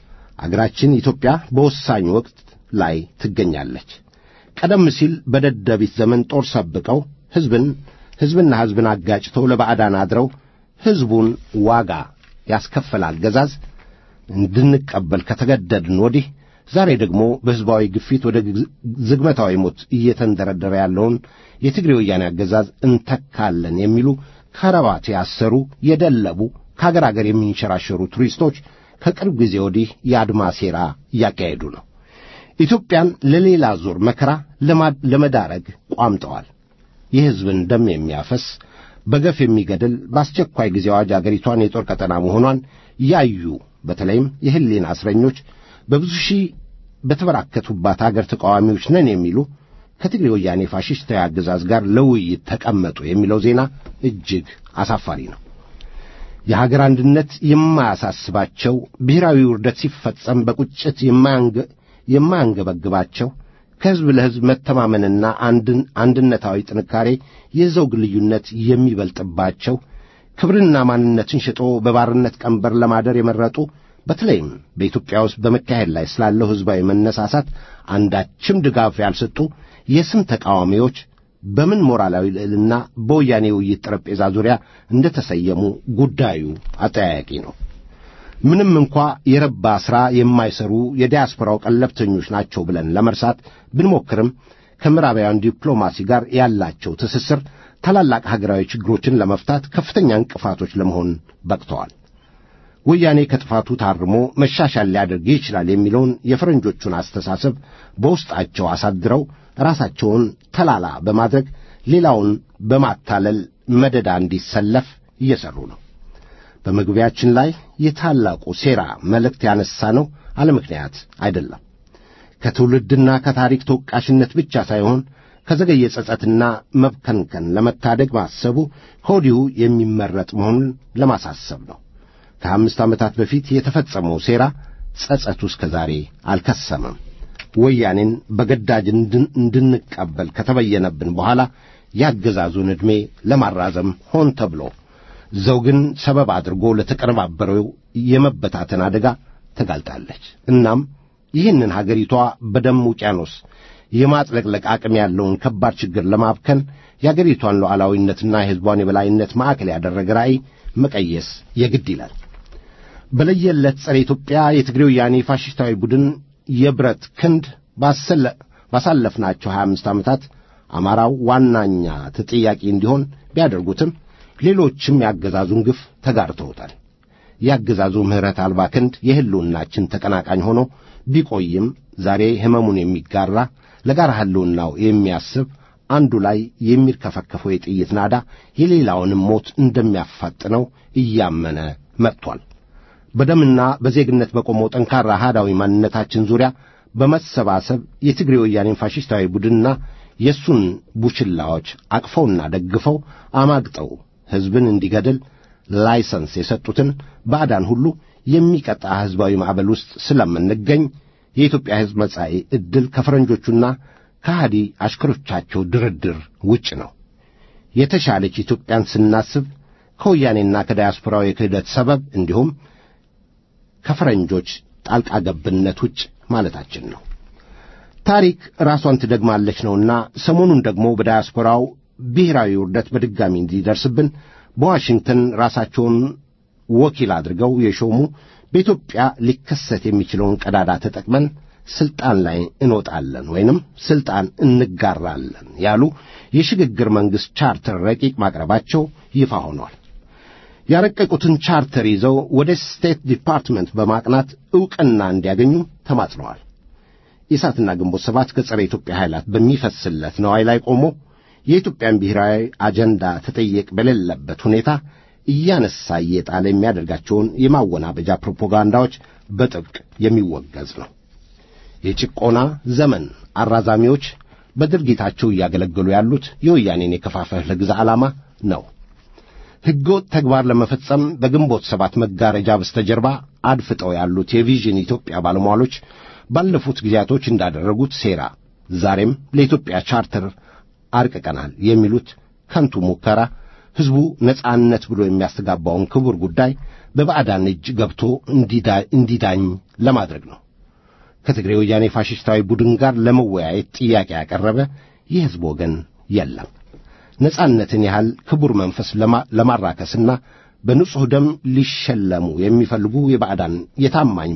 አገራችን ኢትዮጵያ በወሳኝ ወቅት ላይ ትገኛለች። ቀደም ሲል በደደቢት ዘመን ጦር ሰብቀው ሕዝብን ሕዝብና ሕዝብን አጋጭተው ለባዕዳን አድረው ሕዝቡን ዋጋ ያስከፈለ አገዛዝ እንድንቀበል ከተገደድን ወዲህ ዛሬ ደግሞ በሕዝባዊ ግፊት ወደ ዝግመታዊ ሞት እየተንደረደረ ያለውን የትግሬ ወያኔ አገዛዝ እንተካለን የሚሉ ከረባት ያሰሩ የደለቡ ከአገር አገር የሚንሸራሸሩ ቱሪስቶች ከቅርብ ጊዜ ወዲህ የአድማ ሴራ እያካሄዱ ነው። ኢትዮጵያን ለሌላ ዙር መከራ ለመዳረግ ቋምጠዋል። የሕዝብን ደም የሚያፈስ በገፍ የሚገድል በአስቸኳይ ጊዜ አዋጅ አገሪቷን የጦር ቀጠና መሆኗን ያዩ በተለይም የሕሊና እስረኞች በብዙ ሺህ በተበራከቱባት አገር ተቃዋሚዎች ነን የሚሉ ከትግሬ ወያኔ ፋሽስታዊ አገዛዝ ጋር ለውይይት ተቀመጡ የሚለው ዜና እጅግ አሳፋሪ ነው። የሀገር አንድነት የማያሳስባቸው ብሔራዊ ውርደት ሲፈጸም በቁጭት የማያንገበግባቸው ከሕዝብ ለሕዝብ መተማመንና አንድነታዊ ጥንካሬ የዘውግ ልዩነት የሚበልጥባቸው ክብርና ማንነትን ሽጦ በባርነት ቀንበር ለማደር የመረጡ በተለይም በኢትዮጵያ ውስጥ በመካሄድ ላይ ስላለው ሕዝባዊ መነሳሳት አንዳችም ድጋፍ ያልሰጡ የስም ተቃዋሚዎች በምን ሞራላዊ ልዕልና በወያኔ ውይይት ጠረጴዛ ዙሪያ እንደ ተሰየሙ ጉዳዩ አጠያያቂ ነው። ምንም እንኳ የረባ ሥራ የማይሰሩ የዲያስፖራው ቀለብተኞች ናቸው ብለን ለመርሳት ብንሞክርም ከምዕራባውያን ዲፕሎማሲ ጋር ያላቸው ትስስር ታላላቅ ሀገራዊ ችግሮችን ለመፍታት ከፍተኛ እንቅፋቶች ለመሆን በቅተዋል። ወያኔ ከጥፋቱ ታርሞ መሻሻል ሊያደርግ ይችላል የሚለውን የፈረንጆቹን አስተሳሰብ በውስጣቸው አሳድረው ራሳቸውን ተላላ በማድረግ ሌላውን በማታለል መደዳ እንዲሰለፍ እየሰሩ ነው። በመግቢያችን ላይ የታላቁ ሴራ መልእክት ያነሳ ነው አለ ምክንያት አይደለም። ከትውልድና ከታሪክ ተወቃሽነት ብቻ ሳይሆን ከዘገየ ጸጸትና መብከንከን ለመታደግ ማሰቡ ከወዲሁ የሚመረጥ መሆኑን ለማሳሰብ ነው። ከአምስት ዓመታት በፊት የተፈጸመው ሴራ ጸጸቱ እስከ ዛሬ አልከሰመም። ወያኔን በገዳጅ እንድንቀበል ከተበየነብን በኋላ ያገዛዙን ዕድሜ ለማራዘም ሆን ተብሎ ዘውግን ሰበብ አድርጎ ለተቀነባበረው የመበታተን አደጋ ተጋልጣለች። እናም ይህንን ሀገሪቷ በደም ውቅያኖስ የማጥለቅለቅ አቅም ያለውን ከባድ ችግር ለማብከን የአገሪቷን ሉዓላዊነትና የሕዝቧን የበላይነት ማዕከል ያደረገ ራዕይ መቀየስ የግድ ይላል። በለየለት ጸረ ኢትዮጵያ የትግሬ ወያኔ ፋሽስታዊ ቡድን የብረት ክንድ ባሳለፍናቸው ሀያ አምስት ዓመታት አማራው ዋናኛ ተጠያቂ እንዲሆን ቢያደርጉትም ሌሎችም የአገዛዙን ግፍ ተጋርተውታል። የአገዛዙ ምሕረት አልባ ክንድ የሕልውናችን ተቀናቃኝ ሆኖ ቢቆይም ዛሬ ሕመሙን የሚጋራ ለጋራ ሕልውናው የሚያስብ አንዱ ላይ የሚርከፈከፈው የጥይት ናዳ የሌላውንም ሞት እንደሚያፋጥነው እያመነ መጥቷል። በደምና በዜግነት በቆመው ጠንካራ አሃዳዊ ማንነታችን ዙሪያ በመሰባሰብ የትግሬ ወያኔን ፋሽስታዊ ቡድንና የእሱን ቡችላዎች አቅፈውና ደግፈው አማግጠው ሕዝብን እንዲገድል ላይሰንስ የሰጡትን ባዕዳን ሁሉ የሚቀጣ ሕዝባዊ ማዕበል ውስጥ ስለምንገኝ የኢትዮጵያ ሕዝብ መጻኢ ዕድል ከፈረንጆቹና ከሃዲ አሽከሮቻቸው ድርድር ውጭ ነው። የተሻለች ኢትዮጵያን ስናስብ ከወያኔና ከዳያስፖራው የክህደት ሰበብ እንዲሁም ከፈረንጆች ጣልቃ ገብነት ውጭ ማለታችን ነው። ታሪክ ራሷን ትደግማለች ነውና ሰሞኑን ደግሞ በዳያስፖራው ብሔራዊ ውርደት በድጋሚ እንዲደርስብን በዋሽንግተን ራሳቸውን ወኪል አድርገው የሾሙ በኢትዮጵያ ሊከሰት የሚችለውን ቀዳዳ ተጠቅመን ስልጣን ላይ እንወጣለን ወይንም ስልጣን እንጋራለን ያሉ የሽግግር መንግሥት ቻርተር ረቂቅ ማቅረባቸው ይፋ ሆኗል። ያረቀቁትን ቻርተር ይዘው ወደ ስቴት ዲፓርትመንት በማቅናት ዕውቅና እንዲያገኙ ተማጽነዋል። ኢሳትና ግንቦት ሰባት ከጸረ ኢትዮጵያ ኃይላት በሚፈስለት ነዋይ ላይ ቆሞ የኢትዮጵያን ብሔራዊ አጀንዳ ተጠየቅ በሌለበት ሁኔታ እያነሳ እየጣለ የሚያደርጋቸውን የማወናበጃ ፕሮፓጋንዳዎች በጥብቅ የሚወገዝ ነው። የጭቆና ዘመን አራዛሚዎች በድርጊታቸው እያገለገሉ ያሉት የወያኔን የከፋፈለ ግዛ ዓላማ ነው። ሕገወጥ ተግባር ለመፈጸም በግንቦት ሰባት መጋረጃ በስተጀርባ አድፍጠው ያሉት የቪዥን ኢትዮጵያ ባለሟሎች ባለፉት ጊዜያቶች እንዳደረጉት ሴራ ዛሬም ለኢትዮጵያ ቻርተር አርቅቀናል የሚሉት ከንቱ ሙከራ ሕዝቡ ነጻነት ብሎ የሚያስተጋባውን ክቡር ጉዳይ በባዕዳን እጅ ገብቶ እንዲዳኝ ለማድረግ ነው። ከትግሬ ወያኔ ፋሽስታዊ ቡድን ጋር ለመወያየት ጥያቄ ያቀረበ የሕዝብ ወገን የለም። ነጻነትን ያህል ክቡር መንፈስ ለማራከስና በንጹሕ ደም ሊሸለሙ የሚፈልጉ የባዕዳን የታማኝ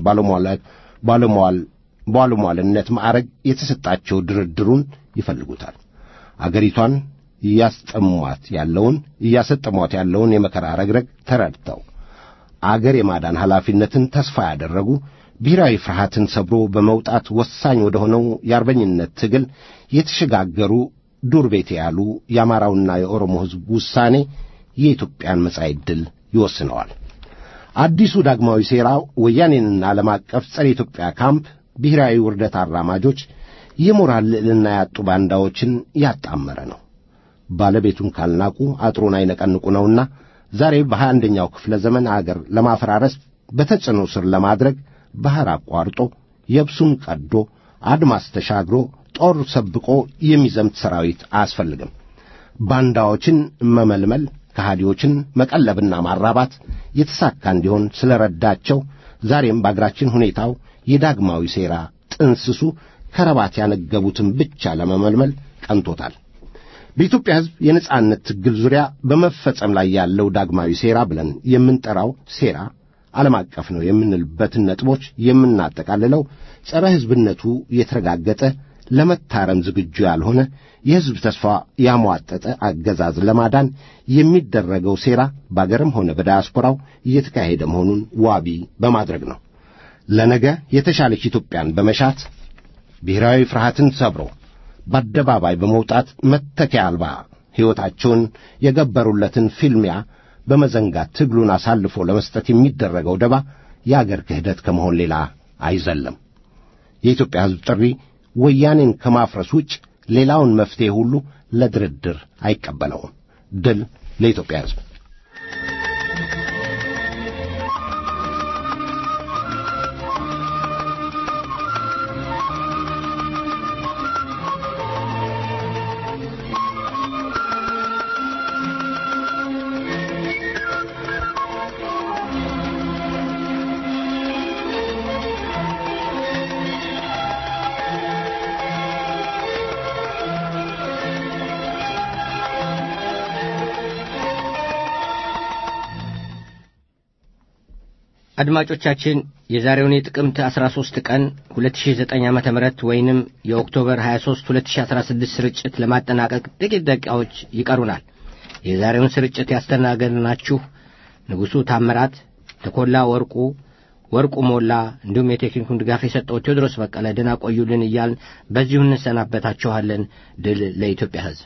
ባለሟልነት ማዕረግ የተሰጣቸው ድርድሩን ይፈልጉታል። አገሪቷን እያስጠሟት ያለውን እያሰጠሟት ያለውን የመከራ ረግረግ ተረድተው አገር የማዳን ኃላፊነትን ተስፋ ያደረጉ ብሔራዊ ፍርሃትን ሰብሮ በመውጣት ወሳኝ ወደ ሆነው የአርበኝነት ትግል የተሸጋገሩ ዱር ቤቴ ያሉ የአማራውና የኦሮሞ ሕዝብ ውሳኔ የኢትዮጵያን መጻኢ ዕድል ይወስነዋል። አዲሱ ዳግማዊ ሴራ ወያኔንና ዓለም አቀፍ ጸረ ኢትዮጵያ ካምፕ ብሔራዊ ውርደት አራማጆች የሞራል ልዕልና ያጡ ባንዳዎችን ያጣመረ ነው። ባለቤቱን ካልናቁ አጥሩን አይነቀንቁ ነውና ዛሬ በሀያ አንደኛው ክፍለ ዘመን አገር ለማፈራረስ በተጽዕኖ ስር ለማድረግ ባሕር አቋርጦ የብሱን ቀዶ አድማስ ተሻግሮ ጦር ሰብቆ የሚዘምት ሰራዊት አያስፈልግም። ባንዳዎችን መመልመል፣ ከሃዲዎችን መቀለብና ማራባት የተሳካ እንዲሆን ስለ ረዳቸው ዛሬም በአገራችን ሁኔታው የዳግማዊ ሴራ ጥንስሱ ከረባት ያነገቡትን ብቻ ለመመልመል ቀንቶታል። በኢትዮጵያ ሕዝብ የነጻነት ትግል ዙሪያ በመፈጸም ላይ ያለው ዳግማዊ ሴራ ብለን የምንጠራው ሴራ ዓለም አቀፍ ነው የምንልበትን ነጥቦች የምናጠቃልለው ጸረ ሕዝብነቱ የተረጋገጠ ለመታረም ዝግጁ ያልሆነ የሕዝብ ተስፋ ያሟጠጠ አገዛዝ ለማዳን የሚደረገው ሴራ በአገርም ሆነ በዳያስፖራው እየተካሄደ መሆኑን ዋቢ በማድረግ ነው። ለነገ የተሻለች ኢትዮጵያን በመሻት ብሔራዊ ፍርሃትን ሰብሮ በአደባባይ በመውጣት መተኪያ አልባ ሕይወታቸውን የገበሩለትን ፊልሚያ በመዘንጋት ትግሉን አሳልፎ ለመስጠት የሚደረገው ደባ የአገር ክህደት ከመሆን ሌላ አይዘለም። የኢትዮጵያ ሕዝብ ጥሪ ወያኔን ከማፍረስ ውጭ ሌላውን መፍትሔ ሁሉ ለድርድር አይቀበለውም። ድል ለኢትዮጵያ ሕዝብ። አድማጮቻችን የዛሬውን የጥቅምት 13 ቀን 2009 ዓ ም ወይንም የኦክቶበር 23 2016 ስርጭት ለማጠናቀቅ ጥቂት ደቂቃዎች ይቀሩናል። የዛሬውን ስርጭት ያስተናገድናችሁ ንጉሡ ታምራት፣ ተኮላ ወርቁ፣ ወርቁ ሞላ እንዲሁም የቴክኒኩን ድጋፍ የሰጠው ቴዎድሮስ በቀለ ደህና ቆዩልን እያልን በዚሁ እንሰናበታችኋለን። ድል ለኢትዮጵያ ሕዝብ።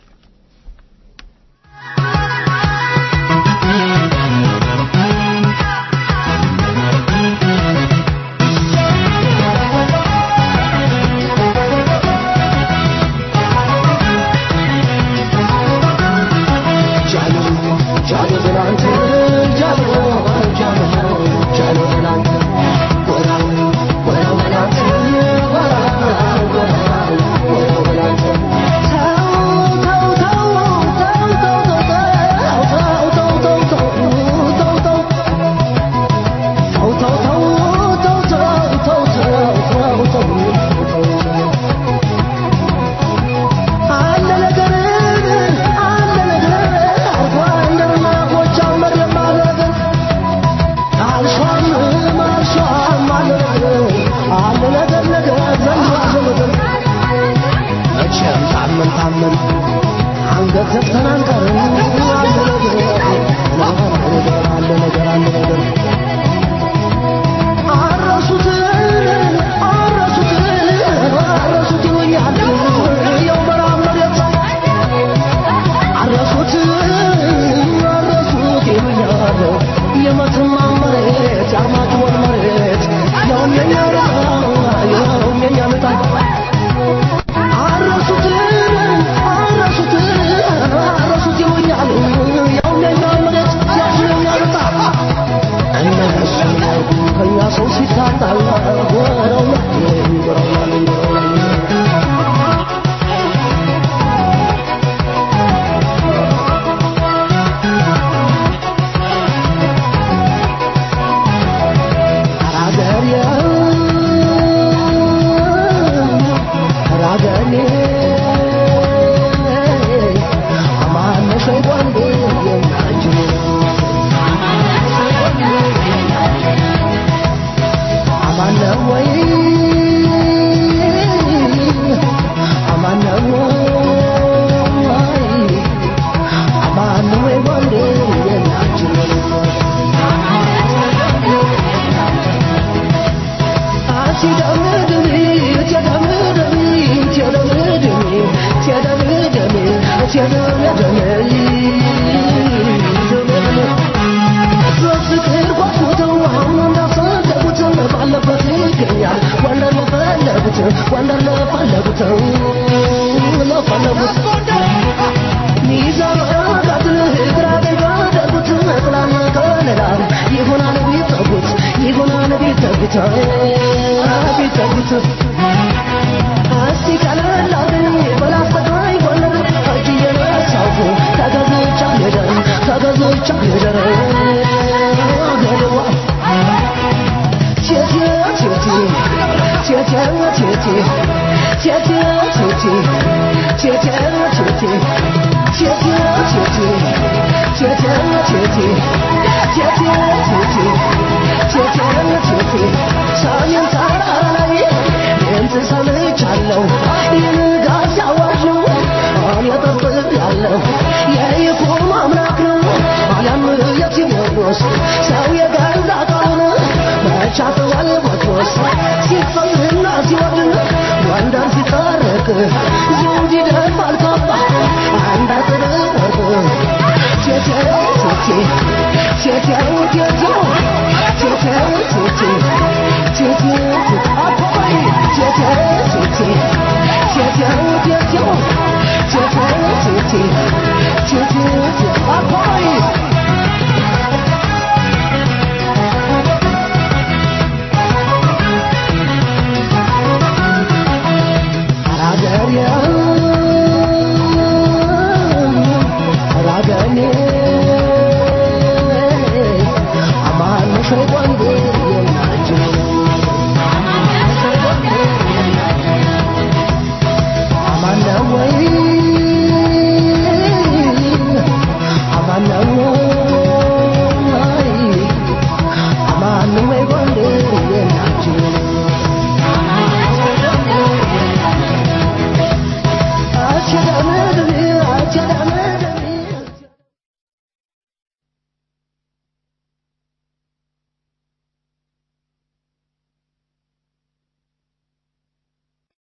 Thank you.